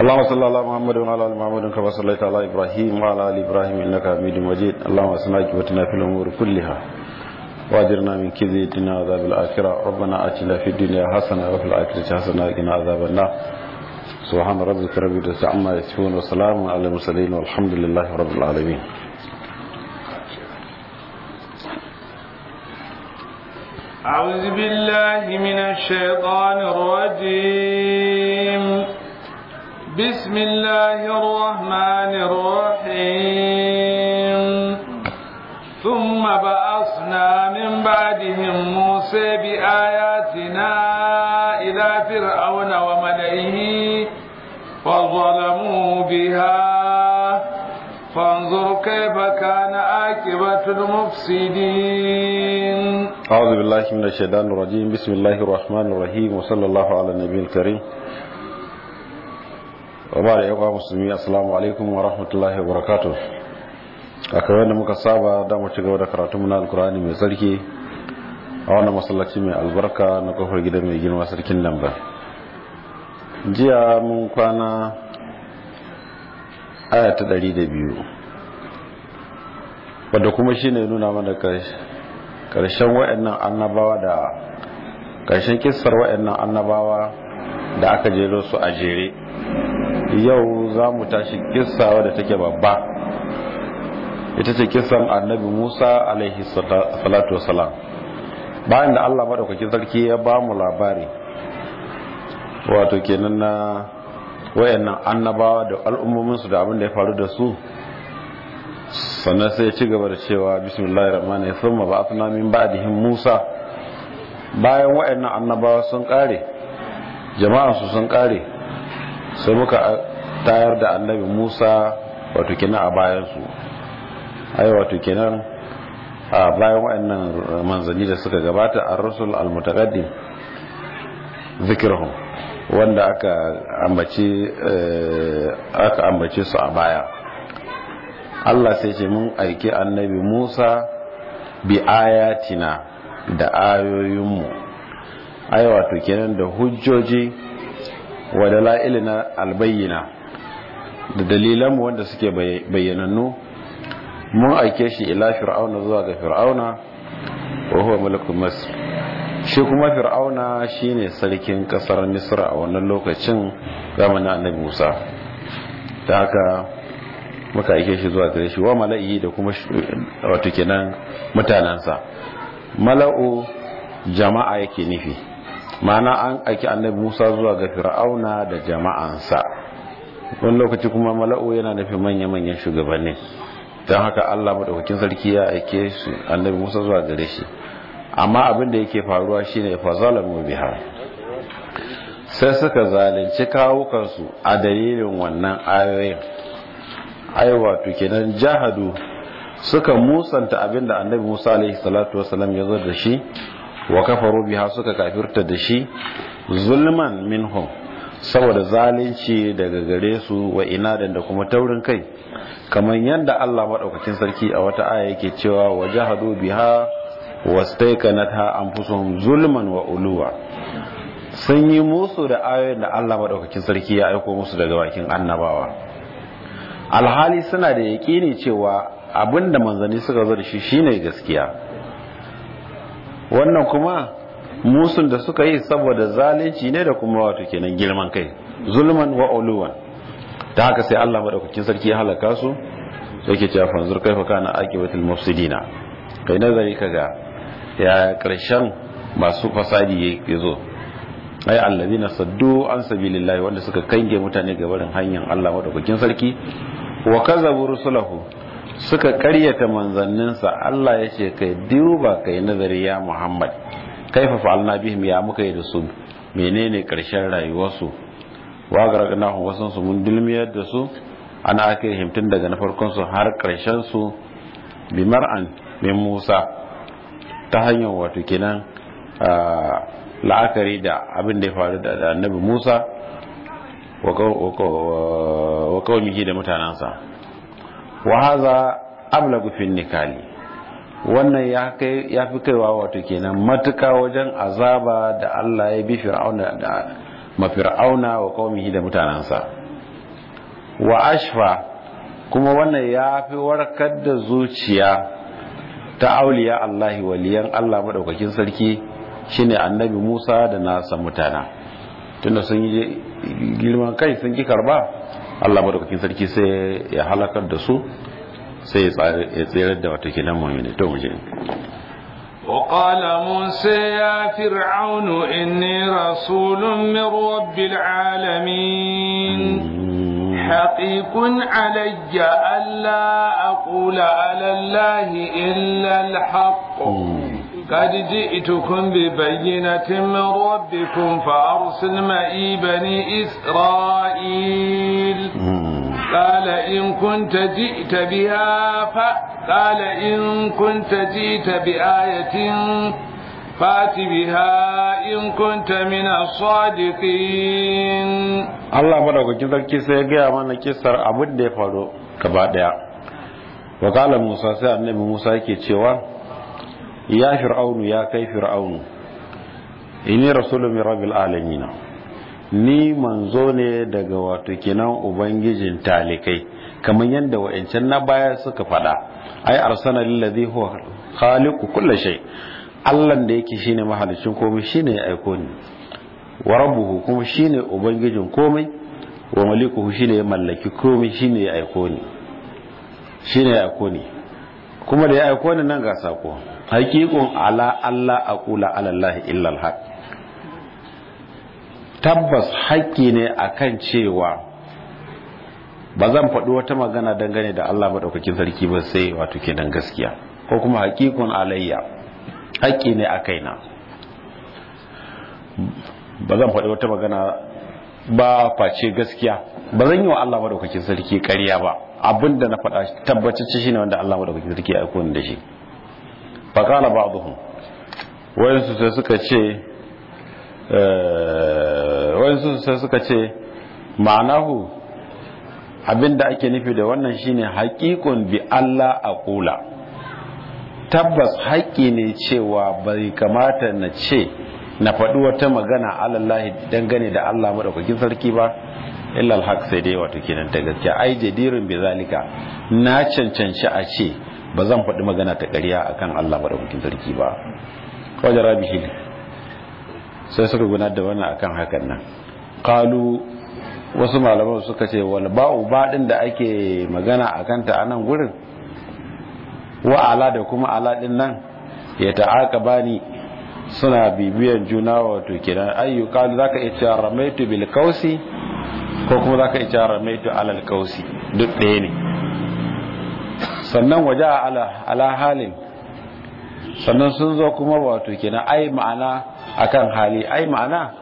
اللهم صل على محمد وعلى ال محمد كما صليت على ابراهيم وعلى ال ابراهيم انك حميد مجيد اللهم اصلح عاقبتنا في الامور كلها واجرنا من كيد الدنيا وعذاب الاخره ربنا اتنا في الدنيا حسنه وفي الاخره حسنه وقنا عذاب النار سبحان ربك رب العزه عما يصفون وسلام على المرسلين والحمد لله رب العالمين أعوذ بالله من الشيطان الرجيم بسم الله الرحمن الرحيم ثم بعثنا من بعدهم موسى بآياتنا إلى فرعون وملئه فظلموا بها فانظر كيف كان عاقبة المفسدين أعوذ بالله من الشيطان الرجيم بسم الله الرحمن الرحيم وصلى الله على النبي الكريم وبعد أيها المسلمين السلام عليكم ورحمة الله وبركاته aka wanda muka saba da mu ci gaba da karatu na alkurani mai sarki a wannan masallaci mai albarka na kofar gida mai girma sarkin lamba jiya mun kwana aya ta ɗari da biyu wadda kuma shine nuna mana karshen wa'annan annabawa da karshen kissar wa'annan annabawa da aka jero su a jere yau za mu tashi kissa wadda take babba ita ce kissan annabi musa alaihi salatu wasalam bayan da allah maɗaukakin sarki ya ba mu labari wato kenan na wayannan annabawa da al'ummominsu da abin da ya faru da su sannan sai ya ci gaba da cewa bismillahir rahmanir rahim thumma ba'athna min ba'dihim musa bayan wayannan annabawa sun kare jama'an su sun kare sai muka tayar da annabi musa wato kenan a bayan su ai wato kenan a bayan wayannan manzanni da suka gabata ar-rusul al-mutaqaddim zikruhum wanda aka ambace aka ambace su a baya Allah sai ce mun aiki annabi Musa bi ayatina da ayoyinmu ai wato kenan da hujjoji wa dalailina albayyina da dalilanmu wanda suke bayyanannu mun aike shi ila fir'auna zuwa ga fir'auna wa huwa malakul masr shi kuma fir'auna shine sarkin kasar misra a wannan lokacin zamanin annabi musa ta haka muka aike shi zuwa gare shi wa mala'i da kuma wato kenan mutanansa mala'u jama'a yake nufi ma'ana an aiki annabi musa zuwa ga fir'auna da jama'ansa wani lokaci kuma mala'u yana nufin manya-manyan shugabanni don haka allah maɗaukakin sarki ya aike shi annabi musa zuwa gare shi amma abin da yake faruwa shine fa zalamu biha sai suka zalunci kawukansu a dalilin wannan ayoyin ai wato kenan jahadu suka musanta abin da annabi Musa alaihi salatu wasallam ya zo da shi wa kafaru biha suka kafirta da shi zulman minhum saboda zalunci daga gare su wa inadan da kuma taurin kai kamar yadda Allah madaukakin sarki a wata aya yake cewa wa jahadu biha wastaikanatha anfusuhum zulman wa uluwa sun yi musu da ayoyin da Allah madaukakin sarki ya aiko musu daga bakin annabawa alhali suna da yaƙini cewa abinda manzanni suka zo da shi shine gaskiya wannan kuma musun da suka yi saboda zalunci ne da kuma wato kenan girman kai zulman wa uluwan ta haka sai Allah madaukakin sarki ya halaka su yake cewa fanzur kaifa kana aqibatul mufsidina kai nazari kaga ya karshen masu fasadi ya zo ai allazina saddu an sabilillahi wanda suka kange mutane ga barin hanyar Allah madaukakin sarki wa kazabu rusulahu suka karyata manzanninsa Allah ya ce kai duba kai nazari ya Muhammad kaifa fa'alna bihim ya muka yi da su menene karshen rayuwarsu wa garagnahu wasan su mun dulmiyar da su ana aka himtun daga na farkon su har karshen su bi mar'an min Musa ta hanyar wato kenan la'akari da abin da ya faru da annabi Musa wa kawamihi da mutanensa wa haza ablagu fi nikali wannan ya kai ya fi kaiwa wato kenan matuka wajen azaba da Allah ya bi fir'auna da mafir'auna wa qaumihi da mutanansa wa ashfa kuma wannan ya fi warkar da zuciya ta auliya Allah waliyan Allah madaukakin sarki shine annabi Musa da nasa mutana tunda sun yi girman kai sun ki karba Allah madaukakin sarki sai ya halakar da su sai ya tsere da wata kinan mu'mini to mu je وقال موسى يا فرعون إني رسول من رب العالمين حقيق علي ألا أقول على الله إلا الحق قد جئتكم ببينة من ربكم فأرسل معي بني إسرائيل قال إن كنت جئت بها قال إن كنت جئت بآية فات بها إن كنت من الصادقين Allah madaukakin sarki sai ya gaya mana kisar abin da ya faru gaba daya wakala Musa sai annabi Musa yake cewa ya fir'aunu ya kai fir'aunu inni rasulun min rabbil alamin ni manzo ne daga wato kenan ubangijin talikai kamar yadda wa'ancan na baya suka fada ai arsana lillazi huwa khaliqu kulli shay Allah da yake shine mahalicin komai shine ya aiko ni wa rabbuhu kuma shine ubangijin komai wa malikuhu shine ya mallaki komai shine ya aiko ni shine ya aiko ni kuma da ya aiko ni nan ga sako haqiqun ala Allah aqula ala Allah illa alhaq tabbas haƙƙi ne akan cewa ba zan faɗi wata magana dangane da Allah maɗaukakin sarki ba sai wato kenan gaskiya ko kuma haƙiƙun alayya haƙƙi ne a kaina ba zan faɗi wata magana ba face gaskiya ba zan yi wa Allah maɗaukakin sarki ƙarya ba abinda na faɗa tabbatacce shine wanda Allah maɗaukakin sarki ya aiko ni da shi faqala ba'dhum wayansu sai suka ce wayansu sai suka ce ma'anahu abinda ake nufi da wannan shine haƙiƙun bi Allah a ƙula tabbas haƙƙi ne cewa bai kamata na ce na faɗi wata magana alallahi dangane da Allah maɗaukakin sarki ba illa alhaq sai dai wato kenan ta gaskiya ai jadirin bi zalika na cancanci a ce ba zan faɗi magana ta ƙarya akan Allah maɗaukakin sarki ba wajen rabihi sai suka gudanar da wannan akan hakan nan qalu wasu malaman suka ce wal ba'u baɗin da ake magana a kanta a nan gurin wa ala da kuma ala ɗin nan ya ta'aka bani suna bibiyan juna wato kenan ayyuka zaka iya cewa ramaitu bil kausi ko kuma zaka iya cewa ramaitu alal kausi duk ɗaya ne sannan waje ala ala halin sannan sun zo kuma wato kenan ai ma'ana akan hali ai ma'ana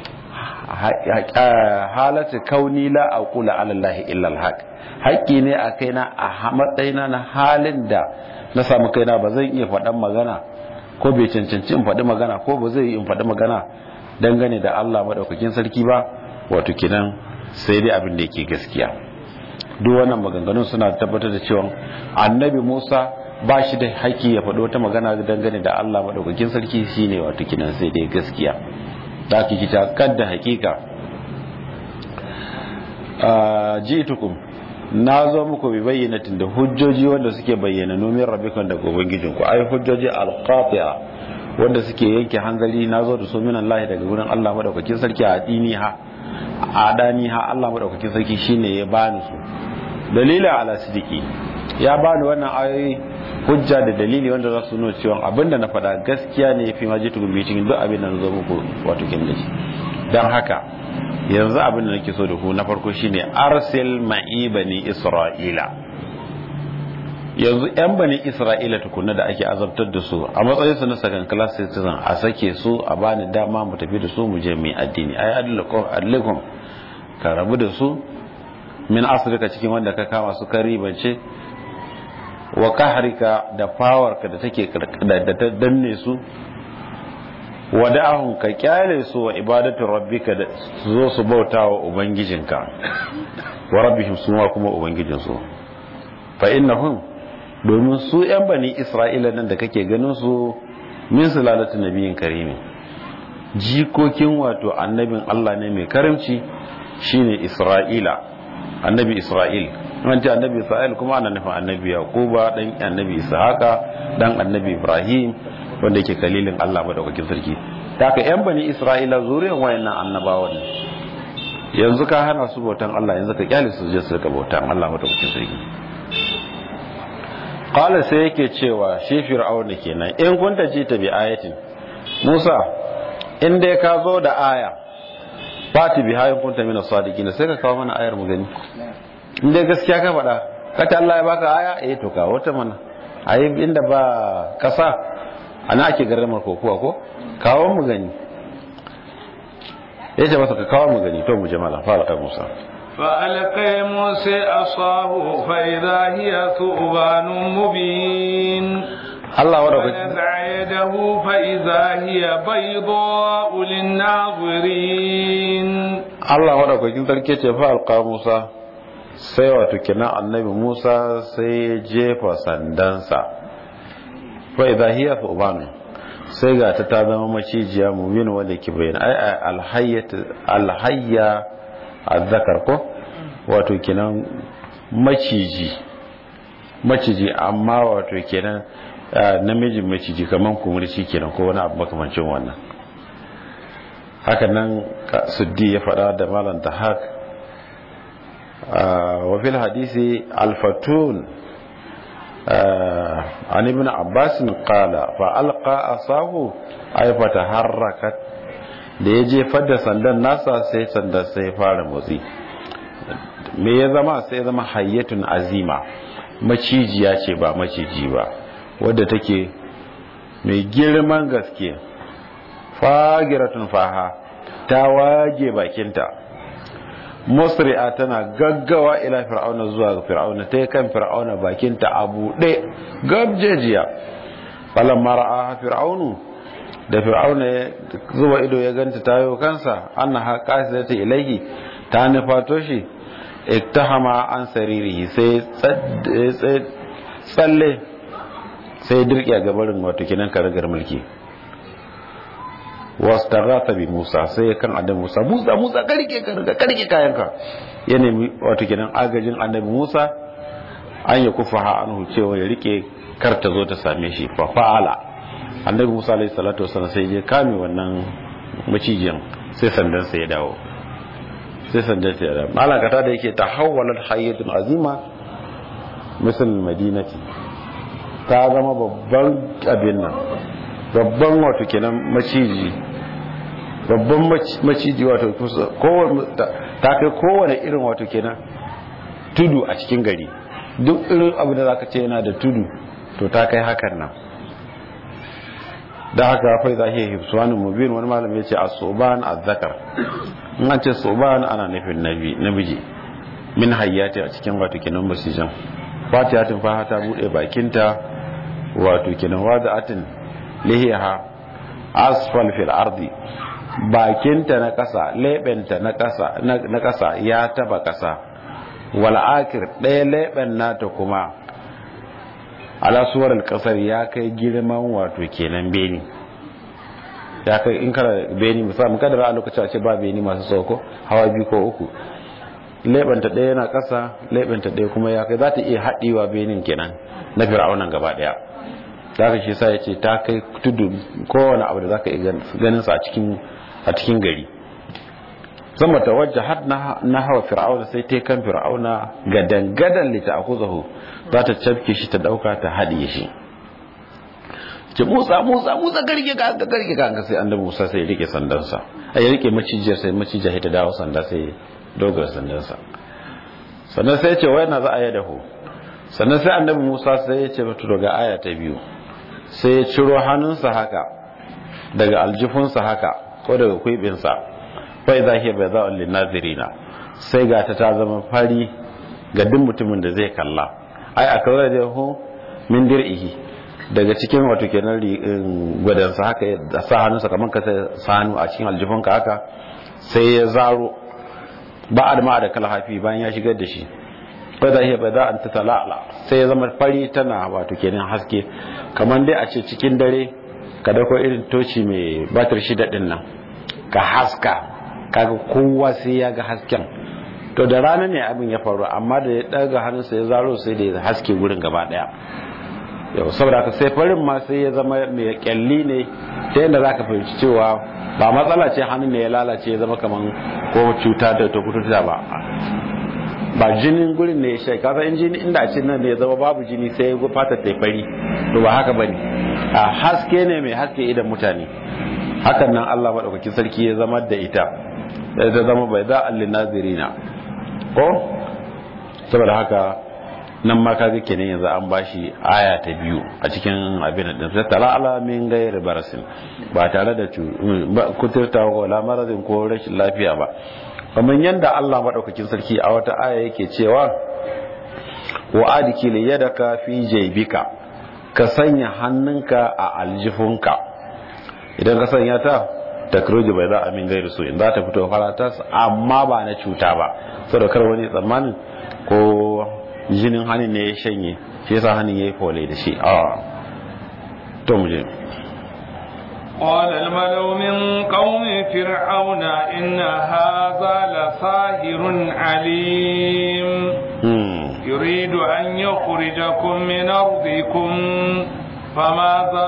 halatu kauni la aqula ala Allah illa alhaq haƙƙi ne a kaina a matsayina na halin da na samu kaina ba zan iya faɗan magana ko bai cancanci in faɗi magana ko ba zai in faɗi magana dangane da Allah madaukakin sarki ba wato kinan sai dai abin da yake gaskiya duk wannan maganganun suna tabbatar da cewa annabi Musa ba shi da haƙƙi ya faɗi wata magana dangane da Allah madaukakin sarki shine wato kinan sai dai gaskiya da ake kita kadda hakika ji'tukum na zo muku bi bayyanatin da hujjoji wanda suke bayyana nomin rabbikan daga ubangijin ku ai hujjoji alqati'a wanda suke yanke hanzari na zo da su min Allah daga gurin Allah madaukakin sarki a dini ha a dani ha Allah madaukakin sarki shine ya bani su dalila ala sidiki ya bani wannan ayoyi hujja da dalili wanda za su nuna cewa abinda na faɗa gaskiya ne fi ma jitu bi cikin duk abin da na zo muku wato kin da shi dan haka yanzu abin da nake so da ku na farko shine arsil ma'i bani isra'ila yanzu yan bani isra'ila tukunna da ake azabtar da su a matsayin su na second class citizen a sake su a bani dama mu tafi da su mu je mu addini ai adlakum ka rabu da su min asrika cikin wanda ka kama su ka ribance wa kahrika da fawarka da take da ta danne su wada'ahum ka kyale su wa ibadatu rabbika da su zo su bauta wa ubangijinka wa rabbihim su ma kuma ubangijin su fa innahum domin su yan bani isra'ila nan da kake ganin su min sulalatu nabiyin karimi jikokin wato annabin Allah ne mai karimci shine isra'ila annabi isra'il an ce annabi isra'il kuma ana nufin annabi yaquba dan annabi ishaqa dan annabi ibrahim wanda yake kalilin Allah madaukakin sarki ta ka yan bani isra'ila zuriyar wayannan annabawa ne yanzu ka hana su bautan Allah yanzu ka kyale su je su rika bautan Allah madaukakin sarki qala sai yake cewa shi fir'auna kenan in kunta ji ta bi ayatin Musa in dai ka zo da aya fati bi hayin kunta mina sadiqin sai ka kawo mana ayar mu gani in dai gaskiya ka faɗa kace Allah ya baka aya eh to ka wata mana ayi inda ba kasa ana ake garramar kokuwa ko kawo mu gani yace masa ka kawo mu gani to mu jama'a fara ka Musa فألقى موسى عصاه فإذا هي ثعبان مبين Allah wadda ونزع يده فإذا هي بيضاء للناظرين Allah madaukakin sarki ce fa alqa Musa sai wato kina annabi Musa sai ya jefa sandansa fa idha hiya thuban sai ga ta ta zama macijiya mubin wanda ke bayyana ai ai alhayyat alhayya azzakar ko wato kinan maciji maciji amma wato kenan namijin maciji kaman kumurci kenan ko wani abu makamancin wannan haka nan suddi ya faɗa da malam tahak wa fil hadisi alfatun an ibn abbas qala fa alqa asahu ay fataharrakat da ya jefar da sandan nasa sai sandan sai fara motsi me ya zama sai ya zama hayyatun azima macijiya ce ba maciji ba wadda take mai girman gaske fagiratun faha ta wage bakinta musri'a tana gaggawa ila fir'auna zuwa ga fir'auna ta kan fir'auna bakinta a buɗe gabjejiya falan mara'a fir'aunu da fir'auna ya zuba ido ya ganta tayo kansa annaha qasidatu ilayhi ta nufato shi ittahama an saririhi sai tsalle sai dirki a gabarin wato kinan karagar mulki wastaghatha bi Musa sai kan annabi Musa Musa Musa karke karka karke kayanka ya nemi wato kinan agajin annabi Musa an ya kufaha anhu cewa ya rike kar ta zo ta same shi fa fa'ala annabi Musa alayhi salatu wasallam sai je kame wannan macijiyan sai sandan sa ya dawo sai sandan sa ya dawo malakata da yake tahawwalat hayyatun azima misal madinati ta zama babban abin nan babban wato kenan maciji babban maciji wato ta kai kowane irin wato kenan tudu a cikin gari duk irin abu da zaka ce yana da tudu to ta kai hakan nan da haka fai za hiya hifsuwanin mubin wani malam ya ce a soban a zakar in an ce soban ana nufin namiji min hayyati a cikin wato kenan masijan fatihatin faha ta bude bakinta wato kenan wada'atin lihiha asfal fil ardi bakinta na kasa lebenta na kasa na kasa ya taba kasa wal akir ɗaya leben nata kuma ala suwar kasar ya kai girman wato kenan beni ya kai in kana beni musamman kadara a lokacin a ce ba beni masu sauko hawa biyu ko uku lebenta ɗaya yana kasa lebenta ɗaya kuma ya kai za ta iya haɗewa benin kenan na fir'aunan gaba ɗaya da haka shi sa ya ce ta kai tudu kowane abu da za ka iya ganin sa a cikin gari sama ta wajja har na hawa fir'auna sai ta kan fir'auna gadan-gadan lita aku zaho za ta cafke shi ta dauka ta haɗiye shi ce musa musa musa garge ka ka garge ka sai annabi musa sai ya rike sandansa a ya rike macijiyar sai macijiyar ta dawo sanda sai dogar sandansa sannan sai ya ce wai na za a yi dahu sannan sai annabi musa sai ya ce mata daga aya ta biyu sai ya ciro hannunsa haka daga aljifunsa haka ko daga kwibinsa fai za ke bai za'un linnazirina sai ga ta ta zama fari ga duk mutumin da zai kalla ai a kawai da hu min dir'ihi daga cikin wato kenan gwadansa haka da sa hannunsa kamar ka sa hannu a cikin aljifunka haka sai ya zaro ba a da kalhafi bayan ya shigar da shi fai za ke bai za'un ta tala'ala sai ya zama fari tana wato kenan haske kamar dai a ce cikin dare ka dauko irin toci mai batir shida din nan ka haska kaga kowa sai ya ga hasken to da rana ne abin ya faru amma da ya daga hannunsa ya zaro sai da ya haske gurin gaba daya yau saboda haka sai farin ma sai ya zama mai kyalli ne ta yadda za ka fahimci cewa ba matsala ce hannun ne ya lalace ya zama kaman ko cuta da ta kuturta ba ba jinin gurin ne ya shai kasa in jini inda a cikin nan ne ya zama babu jini sai ya fata ta fari to ba haka bane a haske ne mai haske idan mutane hakan nan Allah madaukakin sarki ya zama da ita da ta zama bai za allin nazirina ko saboda haka nan ma kaga kenan yanzu an bashi aya ta biyu a cikin abin da sai tala ala min gairi barasin ba tare da kuturta ko lamarin ko rashin lafiya ba kamar yadda Allah madaukakin sarki a wata aya yake cewa wa adiki li yadaka fi jaybika ka sanya hannunka a aljifunka idan ka sanya ta takroji bai za a min gairu su in za ta fito faratas amma ba na cuta ba saboda kar wani tsammanin ko jinin hannun ne ya shanye shi yasa hannun ya yi fole da shi a to mu je قال الملو من قوم فرعون إن هذا لساهر عليم يريد أن يخرجكم من أرضكم فماذا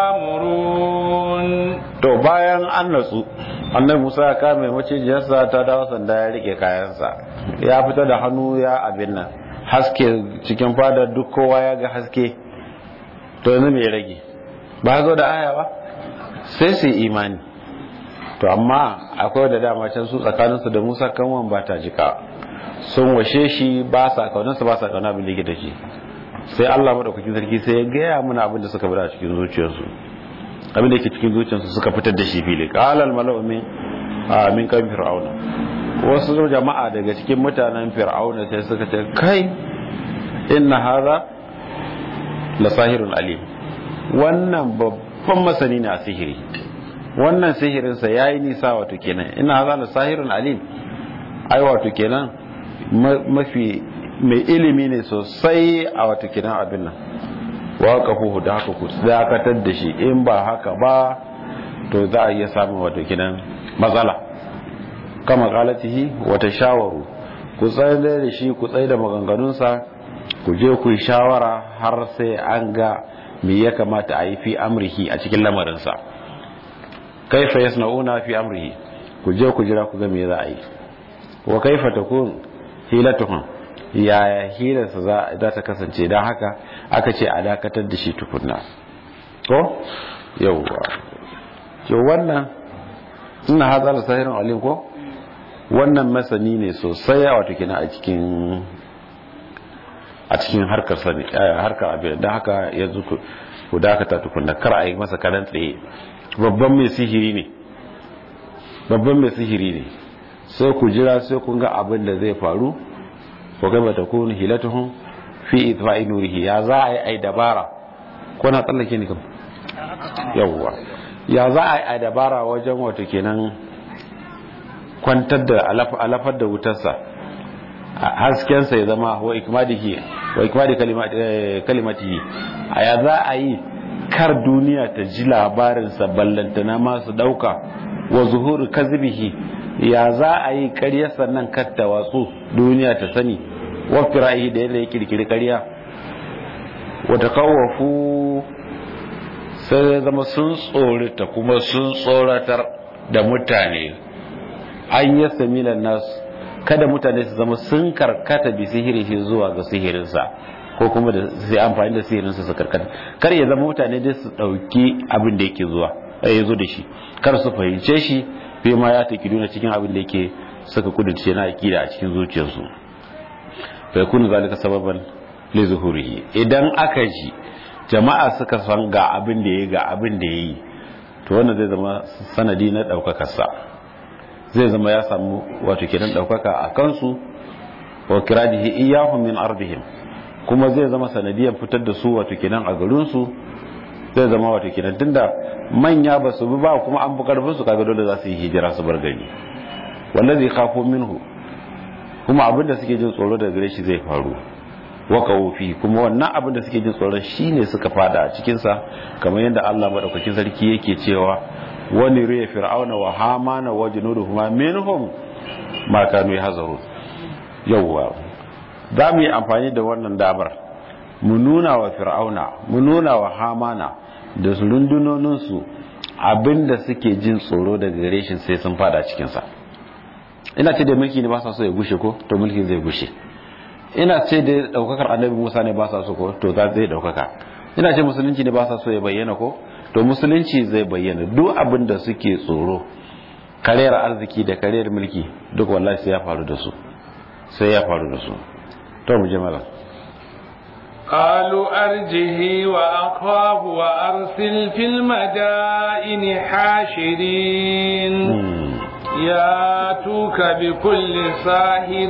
تامرون to bayan an natsu annabi Musa ya kame macijiyarsa ta dawo sanda ya rike kayansa ya fita da hannu ya abin nan haske cikin fadar duk kowa ya ga haske to yanzu me rage ba zo da aya ba sai su imani to amma akwai da dama can su tsakaninsu da Musa kanwan ba ta jika sun washe shi ba sa kaunarsa ba sa kauna abin da yake da shi sai Allah madaukakin sarki sai ya gaya mana abin da suka bada cikin zuciyarsu abin da yake cikin zuciyarsu suka fitar da shi fili qalal malau min min kan fir'auna wasu jama'a daga cikin mutanen fir'auna sai suka ce kai inna hadha la sahirun alim wannan babban masani ne a sihiri wannan sihirin sa yayi nisa wato kenan inna hadha la sahirun alim ai wato kenan mafi mai ilimi ne sosai a wato kenan abin nan waƙafuhu da haka ku dakatar da shi in ba haka ba to za a iya samun wato kinan matsala kama galatihi wata shawaru ku tsaye da shi ku tsaye da maganganunsa ku je ku yi shawara har sai an ga me ya kamata a yi fi amrihi a cikin lamarinsa kaifa yasna'una fi amrihi ku je ku jira ku ga me za a yi wa kaifa takun hilatuhum yaya hirarsa za ta kasance don haka aka ce a dakatar da shi tukunna ko yauwa yau wannan ina haza da sahirin alim ko wannan masani ne sosai a wata kina a cikin a cikin harkar sani harkar abin don haka yanzu ku dakata tukunna kar a yi masa karan tsaye babban mai sihiri ne babban mai sihiri ne sai ku jira sai kun ga abin da zai faru wa kaifa takunu hilatuhum fi itfa'i nurihi ya za a yi ai dabara ko na tsallake ni kam yawwa ya za a yi ai dabara wajen wato kenan kwantar da alafar da wutarsa haskensa ya zama wa ikmadihi wa ikmadi kalimatihi a ya za a yi kar duniya ta ji labarinsa ballantana masu dauka wa zuhuru kazibihi ya za a yi ƙarya sannan katta watsu duniya ta sani wafi ra'ayi da yadda ya kirkiri ƙarya wata kawafu sai ya zama sun tsorita kuma sun tsoratar da mutane an yi samilan nasu kada mutane su zama sun karkata bi sihirihi zuwa ga sihirinsa ko kuma da sai amfani da sihirinsa su karkata kar ya zama mutane dai su ɗauki abin da yake zuwa ya zo da shi kar su fahimce shi fi ma ya ta kiduna cikin abin da yake suka kudurce na akida a cikin zuciyarsu fa yakunu zalika sababan li zuhurihi idan aka ji jama'a suka san ga abin da yayi ga abin da yayi to wannan zai zama sanadi na daukakar sa zai zama ya samu wato kenan daukaka a kansu wa kiradihi iyahum min ardihim kuma zai zama sanadiyan fitar da su wato kenan a garin su zai zama wato kenan tunda manya ba su bi ba kuma an fi karfin su kaga dole za su yi hijira su bar gari wallazi khafu minhu kuma abin da suke jin tsoro daga gare shi zai faru wa fi kuma wannan abin da suke jin tsoron shine suka fada a cikin sa kamar yadda Allah madaukakin sarki yake cewa wani riya fir'auna wa hamana wa junuduhuma minhum ma kanu yahzarun yawwa za mu yi amfani da wannan damar mu nuna wa fir'auna mu nuna wa hamana da su rundunoninsu abinda suke jin tsoro daga gare shi sai sun fada cikinsa ina ce da mulki ne ba sa so ya gushe ko to mulki zai gushe ina ce da daukakar annabi musa ne ba sa so ko to za zai daukaka ina ce musulunci ne ba sa so ya bayyana ko to musulunci zai bayyana duk abin da suke tsoro kariyar arziki da kariyar mulki duk wallahi sai ya faru da su sai ya faru da su to mu je malam قالوا أرجه وأخاه وأرسل في المدائن حاشرين ياتوك بكل ساهر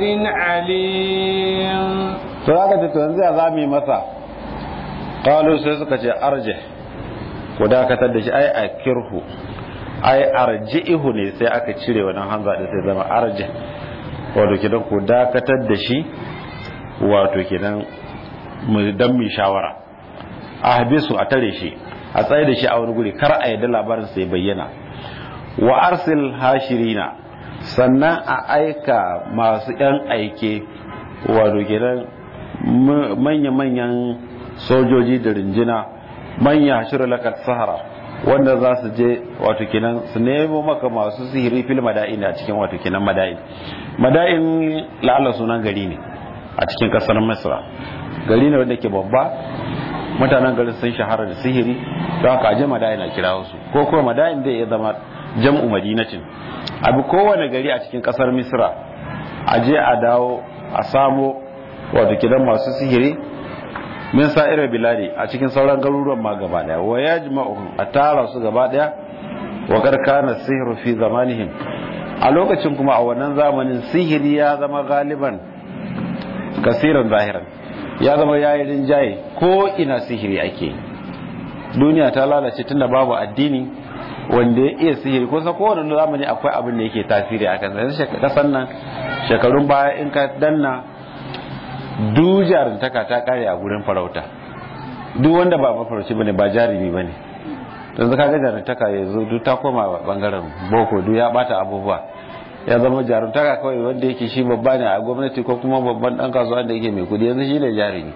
عليم فهذا تتنزي أزامي مسا قالوا سيسكة أرجه وداكة دشي أي أكره أي أرجئه ne sai aka cire wannan hanza da sai zama arje wato kidan ku dakatar da shi wato kidan dan mai shawara a habisu a tare shi a tsaye da shi a wani guri kar a yadda labarin sai bayyana wa arsil hashirina sannan a aika masu yan aike wato gidan manya-manyan sojoji da rinjina manya shirin lakat sahara wanda za su je wato kinan su nemo maka masu sihiri fil mada'in a cikin wato kinan mada'in mada'in la'ala sunan gari ne a cikin kasar misra gari ne wanda ke babba mutanen garin sun shahara da sihiri don haka aje madayin a kira wasu ko kuma madayin zai iya zama jam'u madinatin abu kowane gari a cikin kasar misra aje a dawo a samo wato kidan masu sihiri min sa'ira biladi a cikin sauran garuruwan ma gaba daya wa yajma'uhum a tara su gaba daya wa karkana sihru fi zamanihim a lokacin kuma a wannan zamanin sihiri ya zama galiban kasiran zahiran ya zama yayi rinjaye ko ina sihiri ake duniya ta lalace tunda babu addini wanda ya iya sihiri kusa kowane zamani akwai abin da yake tasiri a kansa yanzu kasan nan shekarun baya in ka danna duk jarumtaka ta kare a gurin farauta duk wanda ba mafarauci bane ba jarumi bane yanzu kaga jarumtaka yanzu duk ta koma bangaren boko duk ya bata abubuwa ya zama jarumtaka kawai wanda yake shi babba ne a gwamnati ko kuma babban dan kasuwa da yake mai kudi yanzu shi ne jarumi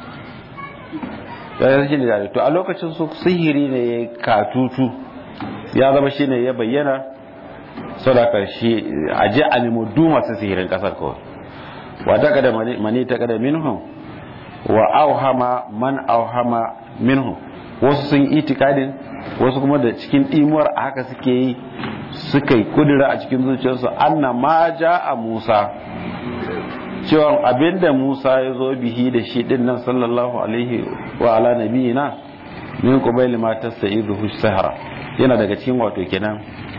yanzu shi ne jarumi to a lokacin su sihiri ne ya katutu ya zama shi ne ya bayyana sadaka shi a je a nemo du masu sihirin kasar kawai wa ta kada mani ta kada minhum wa auhama man auhama minhum wasu sun itikadin wasu kuma da cikin imuwar a haka suke yi suka yi kudura a cikin zuciyarsu anna ma ja a musa cewa abinda musa ya zo bihi da shi din nan sallallahu alaihi wa ala nabiyina min qubayl ma tasaidu sahara yana daga cikin wato kenan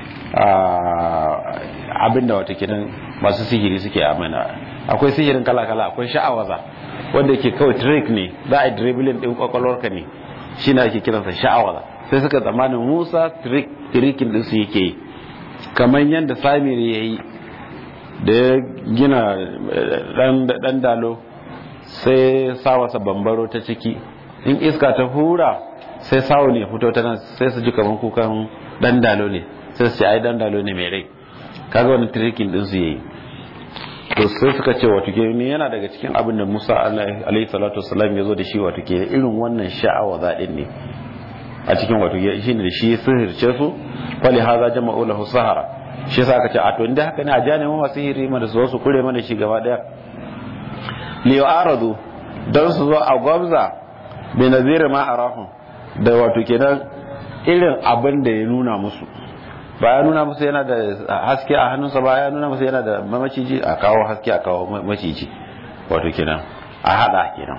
abinda wato kenan masu sihiri suke amana akwai sihirin kala-kala akwai sha'awaza wanda yake kawai trick ne za a yi dribbling din kwakwalwarka ne shi na ake kiransa sha'awaza sai suka tsammanin musa trickin din su yake yi kamar yadda samiri ya yi da ya gina dan dalo sai sawasa bambaro ta ciki in iska ta hura sai sawo ne fito ta nan sai su ji kamar kukan dan dalo ne sai su ce ai dan dalo ne mai rai kaga wani trickin din su yayi to sai suka ce wato ke ne yana daga cikin abin da Musa alaihi salatu wasallam ya zo da shi wato ke irin wannan sha'awa zaɗin ne a cikin wato ke shi ne da shi sihirce su wali haza jama'u lahu sahara shi yasa aka ce a to inda haka ne a jane mu masu hiri mana su su kure mana shi gaba daya li aradu dan su zo a gwabza bi nazir ma arahum da wato kenan irin abin da ya nuna musu ba ya nuna musu yana da haske a hannunsa ba ya nuna musu yana da maciji a kawo haske a kawo maciji wato kenan a hada kenan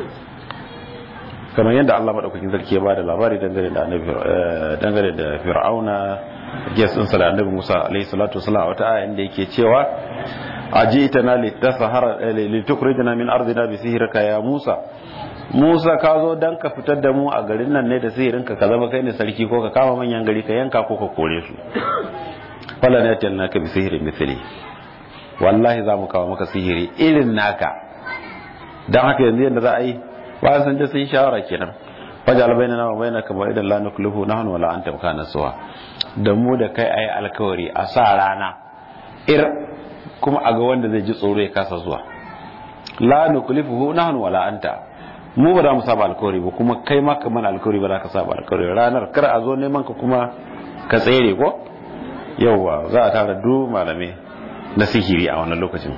kamar yadda Allah madaukakin sarki ya ba da labari dangane da annabi dangane da fir'auna ges din da annabi Musa alaihi salatu wasallam wata aya inda yake cewa ajitana litasahara litukhrijana min ardina bi sihrika ya Musa Musa ka zo dan ka fitar da mu a garin nan ne da sihirinka ka zama kai ne sarki ko ka kama manyan gari ka yanka ko ka kore su wala ne tan naka bi sihirin mithli wallahi za mu kawo maka sihiri irin naka dan haka yanzu yanda za a yi ba san da sun shawara kenan fajal bainana wa bainaka ba idan la nuklifu nahnu wala anta kana suwa da mu da kai ayi alkawari a sa rana ir kuma a ga wanda zai ji tsoro ya kasa zuwa la nuklifuhu nahnu wala anta mu ba za mu saba alkawari ba kuma kai ma ka mana alkawari ba za ka saba alkawari ranar kar a zo neman ka kuma ka tsere ko yauwa za a tara du malamai na sihiri a wannan lokacin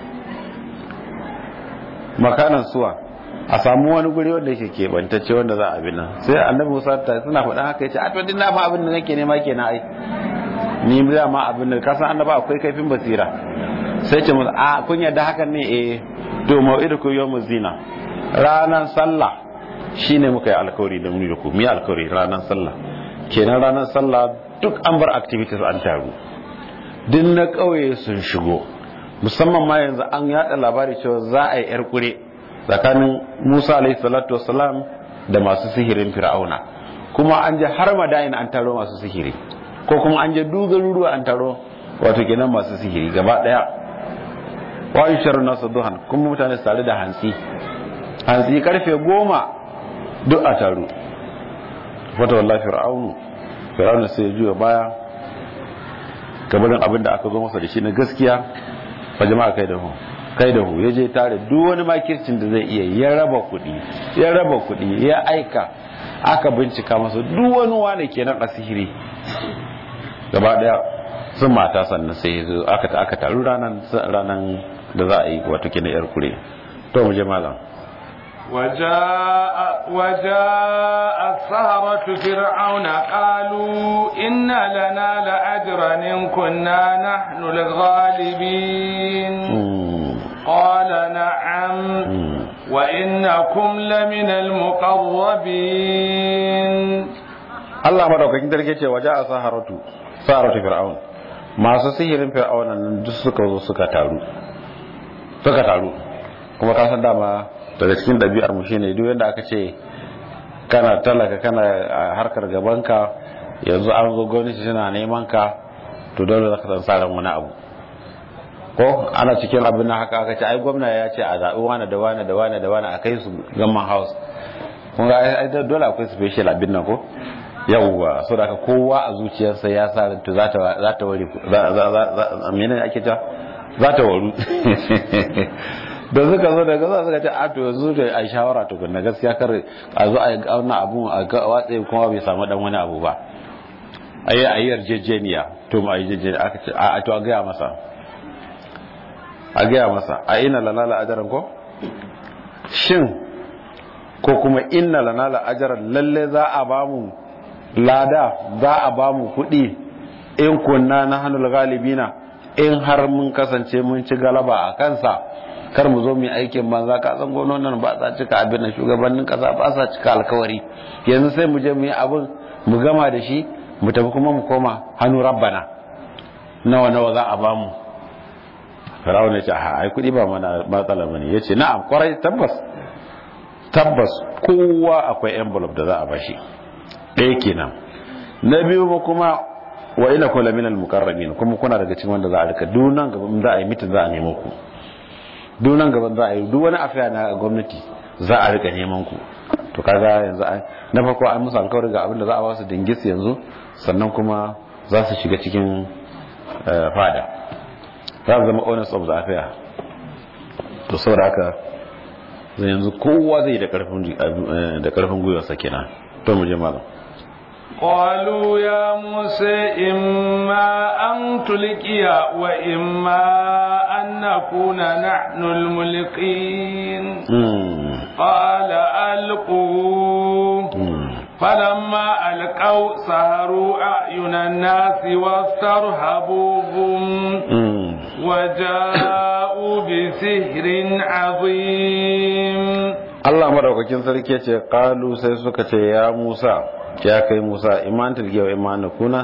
makanan suwa a samu wani guri wanda yake keɓantacce wanda za a bi nan sai annabi musa ta suna faɗa haka ya ce a to din na fa abin da nake nema kenan ai ni da ma abin da kasan annaba akwai kaifin basira sai ce musu a kun yarda hakan ne eh to mau'idukum yawmuz zina ranar sallah shine muka yi alkawari da muni da ku mu yi alkawari ranar sallah kenan ranar sallah duk an bar activities an taru duk na ƙauye sun shigo musamman ma yanzu an yada labari cewa za a yi yar kure tsakanin Musa alaihi salatu wassalam da masu sihirin Fir'auna kuma an je har madain an taro masu sihiri ko kuma an je dugaruruwa an taro wato kenan masu sihiri gaba daya wa yusharu nasu duhan kuma mutane su tare da hantsi hantsi karfe goma duk a taru wata wallahi fir'aunu fir'aunu sai ya juya baya gabanin abin da aka zo masa da shi na gaskiya fa jama'a kai da hu kai da hu ya je tare duk wani makircin da zai iya ya raba kuɗi ya raba kuɗi ya aika aka bincika masa duk wani wane kenan a sihiri gaba daya sun mata sannan sai zo aka ta aka taru ranan ranan da za a yi wato kenan yar kure to mu je malam وجاء وجاء السهرة فرعون قالوا إن لنا لأجرا إن كنا نحن الغالبين قال نعم وإنكم لمن المقربين Allah madaukakin sarki ce waje a saharatu saharatu fir'aun masu sihirin fir'aun nan duk suka zo suka taru suka taru kuma ka san dama daga cikin ɗabi'ar mu shine duk yanda aka ce kana talaka kana a harkar gabanka yanzu an zo gwamnati tana neman ka to dole za ka san sa wani abu ko ana cikin abin nan haka aka ce ai gwamna ya ce a zaɓi wani da wani da wani da wani a kai su gamman house kun ga ai dole akwai special abin nan ko yawwa so da kowa a zuciyarsa ya sa to za ta za ta wari za za za menene ake ta za ta waru da suka zo daga za suka ce a to yanzu da a shawara to na gaskiya kar a zo a yi wannan abu a watsa kuma bai samu dan wani abu ba a yi a yi yarjejeniya to ma a yi yarjejeniya aka ce a to a gaya masa a gaya masa a ina lalala ajaran ko shin ko kuma inna lanala ajaran lalle za a bamu lada za a bamu kuɗi in kunna na hannun galibina in har mun kasance mun ci galaba a kansa kar mu zo mu aikin banza ka san gwamnonin ba sa cika abin da shugabannin kasa ba sa cika alkawari yanzu sai mu je mu yi abin mu gama da shi mu tafi kuma mu koma hannu rabbana nawa nawa za a bamu Firawun ya ce a ai kuɗi ba mana matsala bane yace na'am kwarai tabbas tabbas kowa akwai envelope da za a bashi ɗaya kenan na biyu ba kuma wa ina kula min al-mukarramin kuma kuna daga cikin wanda za a rika dunan gaban za a yi mitin za a nemo ku dunan gaban za a yi duk wani afiya na gwamnati za a rika neman ku to kaga yanzu na farko an musu alkawari ga abin da za a ba su dingis yanzu sannan kuma za su shiga cikin fada za su zama owners of the affair to saboda haka zai yanzu kowa zai da karfin gwiwarsa kenan to mu je malam قالوا يا موسى إما أن تلقي وإما أن نكون نحن الملقين قال ألقوا فلما ألقوا سهروا أعين الناس واسترهبوهم وجاءوا بسحر عظيم Allah madaukakin sarki ya ce qalu sai suka ce ya Musa ya kai Musa iman tilge wa iman kuna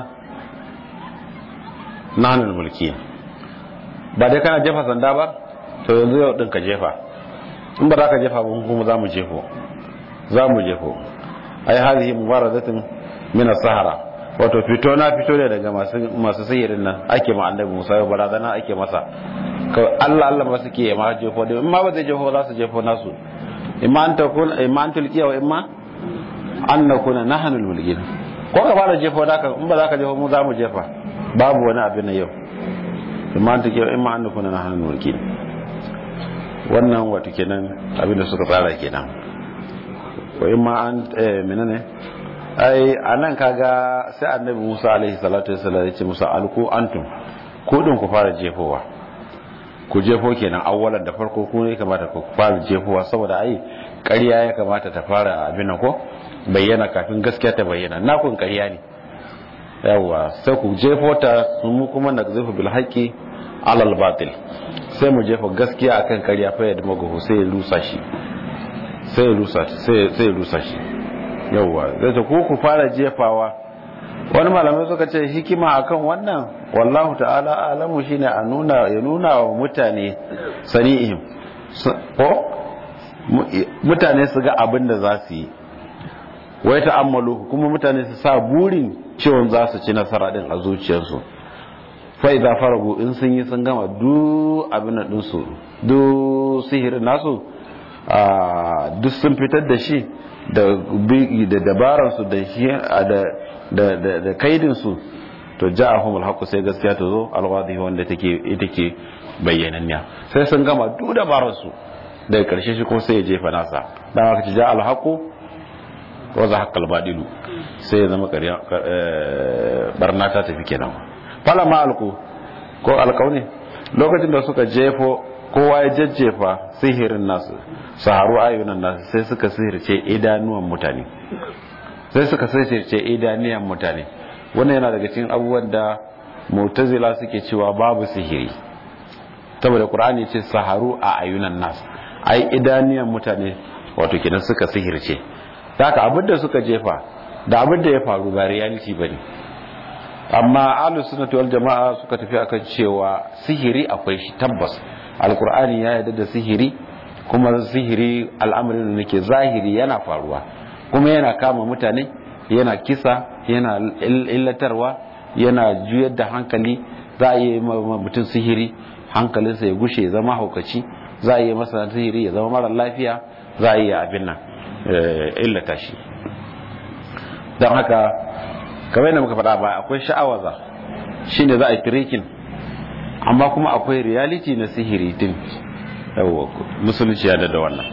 nanul mulki ba dai kana jefa sanda ba to yanzu yau din ka jefa in ba za ka jefa ba kuma za mu jefo za mu jefo ai hadhihi mubaradatin min as-sahara wato fito na fito ne daga masu masu sihirin nan ake ma annabi Musa yau barazana ake masa kawai Allah Allah ba suke ya ma jefo in ma ba zai jefo za su jefo nasu imma an takun imma an tulqiya wa imma an nakuna nahnu al-mulkin ko ka fara jefo da ka in ba za ka jefo mu za mu jefa babu wani abin na yau imma an tulqiya wa imma an nakuna nahnu al-mulkin wannan wato kenan abinda suka tsara kenan ko in ma an menene ai anan kaga sai annabi Musa alaihi salatu wassalam ya ce musa alku antum ko din ku fara jefowa ku jefo kenan awwalan da farko ku ne kamata ku fara jefowa saboda ai ƙarya ya kamata ta fara abin nan ko bayyana kafin gaskiya ta bayyana na kun ƙarya ne yawa sai ku jefo ta mu kuma na zafi bil haqqi alal batil sai mu jefa gaskiya akan ƙarya fa yadda magahu sai ya rusa shi sai ya rusa sai sai ya rusa shi yawa zai ta ku ku fara jefawa wani malamai suka ce hikima akan wannan wallahu ta'ala alamu shine a nuna ya nuna wa mutane sani'ihim ko mutane su ga abin da za su yi wai ta'ammalu kuma mutane su sa burin cewa za su ci nasara din a zuciyarsu fa idza faragu in sun yi sun gama du abin da dinsu du sihirin nasu duk sun fitar da shi da da dabaransu da shi da da da kaidin su to ja'ahum al sai gaskiya ta zo alwadi wanda take ita ke bayyananniya sai sun gama duk dabaransu daga karshe shi ko sai ya jefa nasa dan haka ci ja al-haqu wa zahaqa al-badilu sai ya zama ƙarya barna ta tafi kenan fala ma alku ko alkauni lokacin da suka jefo kowa ya jajjefa sihirin nasu saharu ayyunan nasu sai suka sihirce idanuwan mutane sai suka sihirce idanuwan mutane wannan yana daga cikin abubuwan da mu'tazila suke cewa babu sihiri saboda qur'ani ce saharu a ayyunan nasu ai idaniyan mutane wato kenan suka sihirce haka abin da suka jefa da abin da ya faru ba reality bane amma ahlus sunnati wal jama'a suka tafi akan cewa sihiri akwai shi tabbas alqur'ani ya yarda da sihiri kuma sihiri al'amarin da nake zahiri yana faruwa kuma yana kama mutane yana kisa yana illatarwa yana juyar da hankali za a yi mutum sihiri hankalinsa ya gushe ya zama haukaci za a yi masa sihiri ya zama mara lafiya za a yi abin nan illata shi don haka kamar yadda muka faɗa ba akwai sha'awaza shine za a yi tirikin amma kuma akwai reality na sihiri din yawa musulunci ya da wannan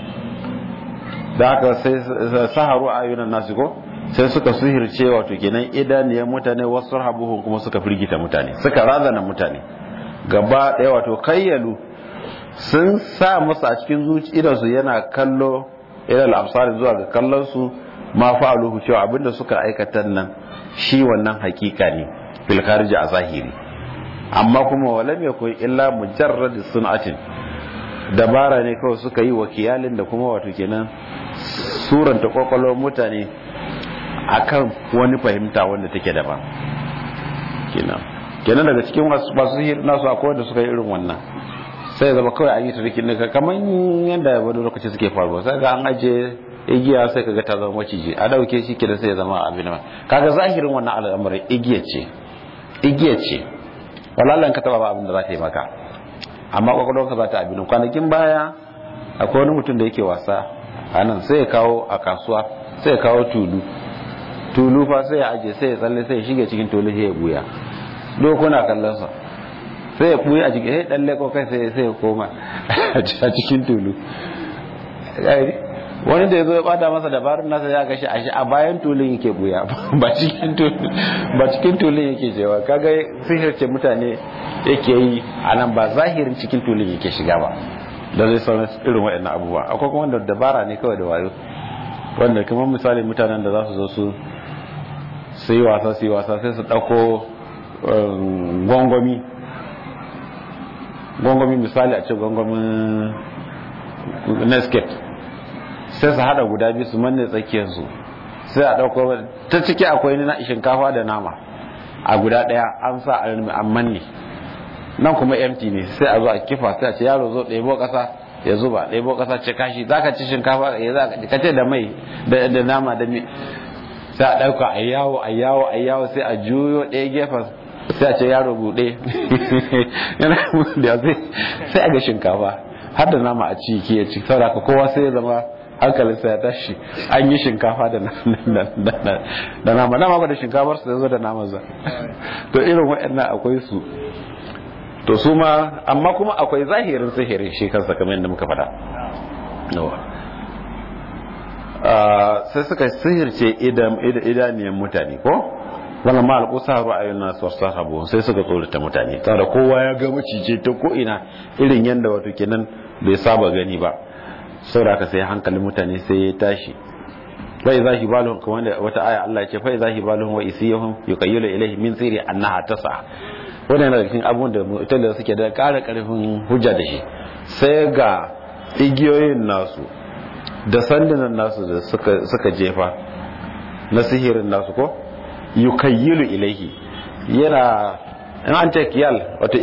da haka sai saharu ayyunan nasu ko sai suka sihirce wato kenan idaniyar mutane wasu habuhun kuma suka firgita mutane suka razana mutane gaba ɗaya wato kayyalu sun sa musu a cikin zuci idansu yana kallo ilal amsari zuwa ga kallon su ma fa'aluhu cewa abinda suka aikata nan shi wannan hakika ne fil kharij a zahiri amma kuma walam yakun illa mujarrad sun'atin dabara ne kawai suka yi wakiyalin da kuma wato kenan suranta kwakwalwar mutane akan wani fahimta wanda take daban kenan kenan daga cikin masu hir nasu akwai wanda suka yi irin wannan sai zama kawai an yi tarikin ne kamar yadda wani lokaci suke faruwa sai ga an aje igiya sai kaga ta zama maciji a dauke shi kenan sai ya zama abin nan kaga zahirin wannan al'amarin igiya ce igiya ce wallahi ka taba ba abin da za ta yi maka amma kwakwalwarka za ta abin kwanakin baya akwai wani mutum da yake wasa a nan sai ya kawo a kasuwa sai ya kawo tulu tulu fa sai ya aje sai ya tsalle sai ya shige cikin tulu sai ya buya dokuna kallon sa sai ya buya a cikin sai dan leko kai sai sai ya koma a cikin tulu wani da ya zo ya bada masa dabarun nasa ya gashi a shi a bayan tulun yake buya ba cikin tulun ba cikin tulun yake cewa kaga sihirce mutane yake yi a nan ba zahirin cikin tulun yake shiga ba da zai sauran irin waɗannan abubuwa akwai kuma wanda dabara ne kawai da wayo wanda kuma misali mutanen da za su zo su su yi wasa su yi wasa sai su ɗauko gwangwami gwangwami misali a ce gwangwamin nescape sai su hada guda biyu su manne tsakiyarsu sai a ɗauko ta ciki akwai na shinkafa da nama a guda ɗaya an sa an manne nan kuma empty ne sai a zo a kifa sai a ce yaro zo ɗebo ƙasa ya zuba ɗebo ƙasa ce kashi za ka ci shinkafa ya za ka ce da mai da nama da mi sai a ɗauka a yawo a yawo a yawo sai a juyo ɗaya gefen sai a ce yaro buɗe yana da sai a ga shinkafa har da nama a ci ke ci saboda kowa sai ya zama hankalinsa ya tashi an yi shinkafa da nama nama ba da shinkafar su zo da nama za to irin waɗannan akwai su to su ma amma kuma akwai zahirin sihirin shi kansa kamar yadda muka faɗa sai suka sihirce idaniyan mutane ko wannan ma alƙusa ra'ayin nasu wasu sahabu sai suka tsorata mutane tare kowa ya ga macije ta ko ina irin yadda wato kenan bai saba gani ba saboda haka sai hankalin mutane sai ya tashi fa idza hibaluhum kamar da wata aya Allah ya ce fa idza hibaluhum wa isiyuhum yuqayyilu ilayhi min sirri annaha tasa wannan daga cikin abun da mutane suke da ƙara ƙarfin hujja da shi sai ga igiyoyin nasu da sandunan nasu da suka suka jefa na sihirin nasu ko yukayyilu ilayhi yana in an ce kiyal wato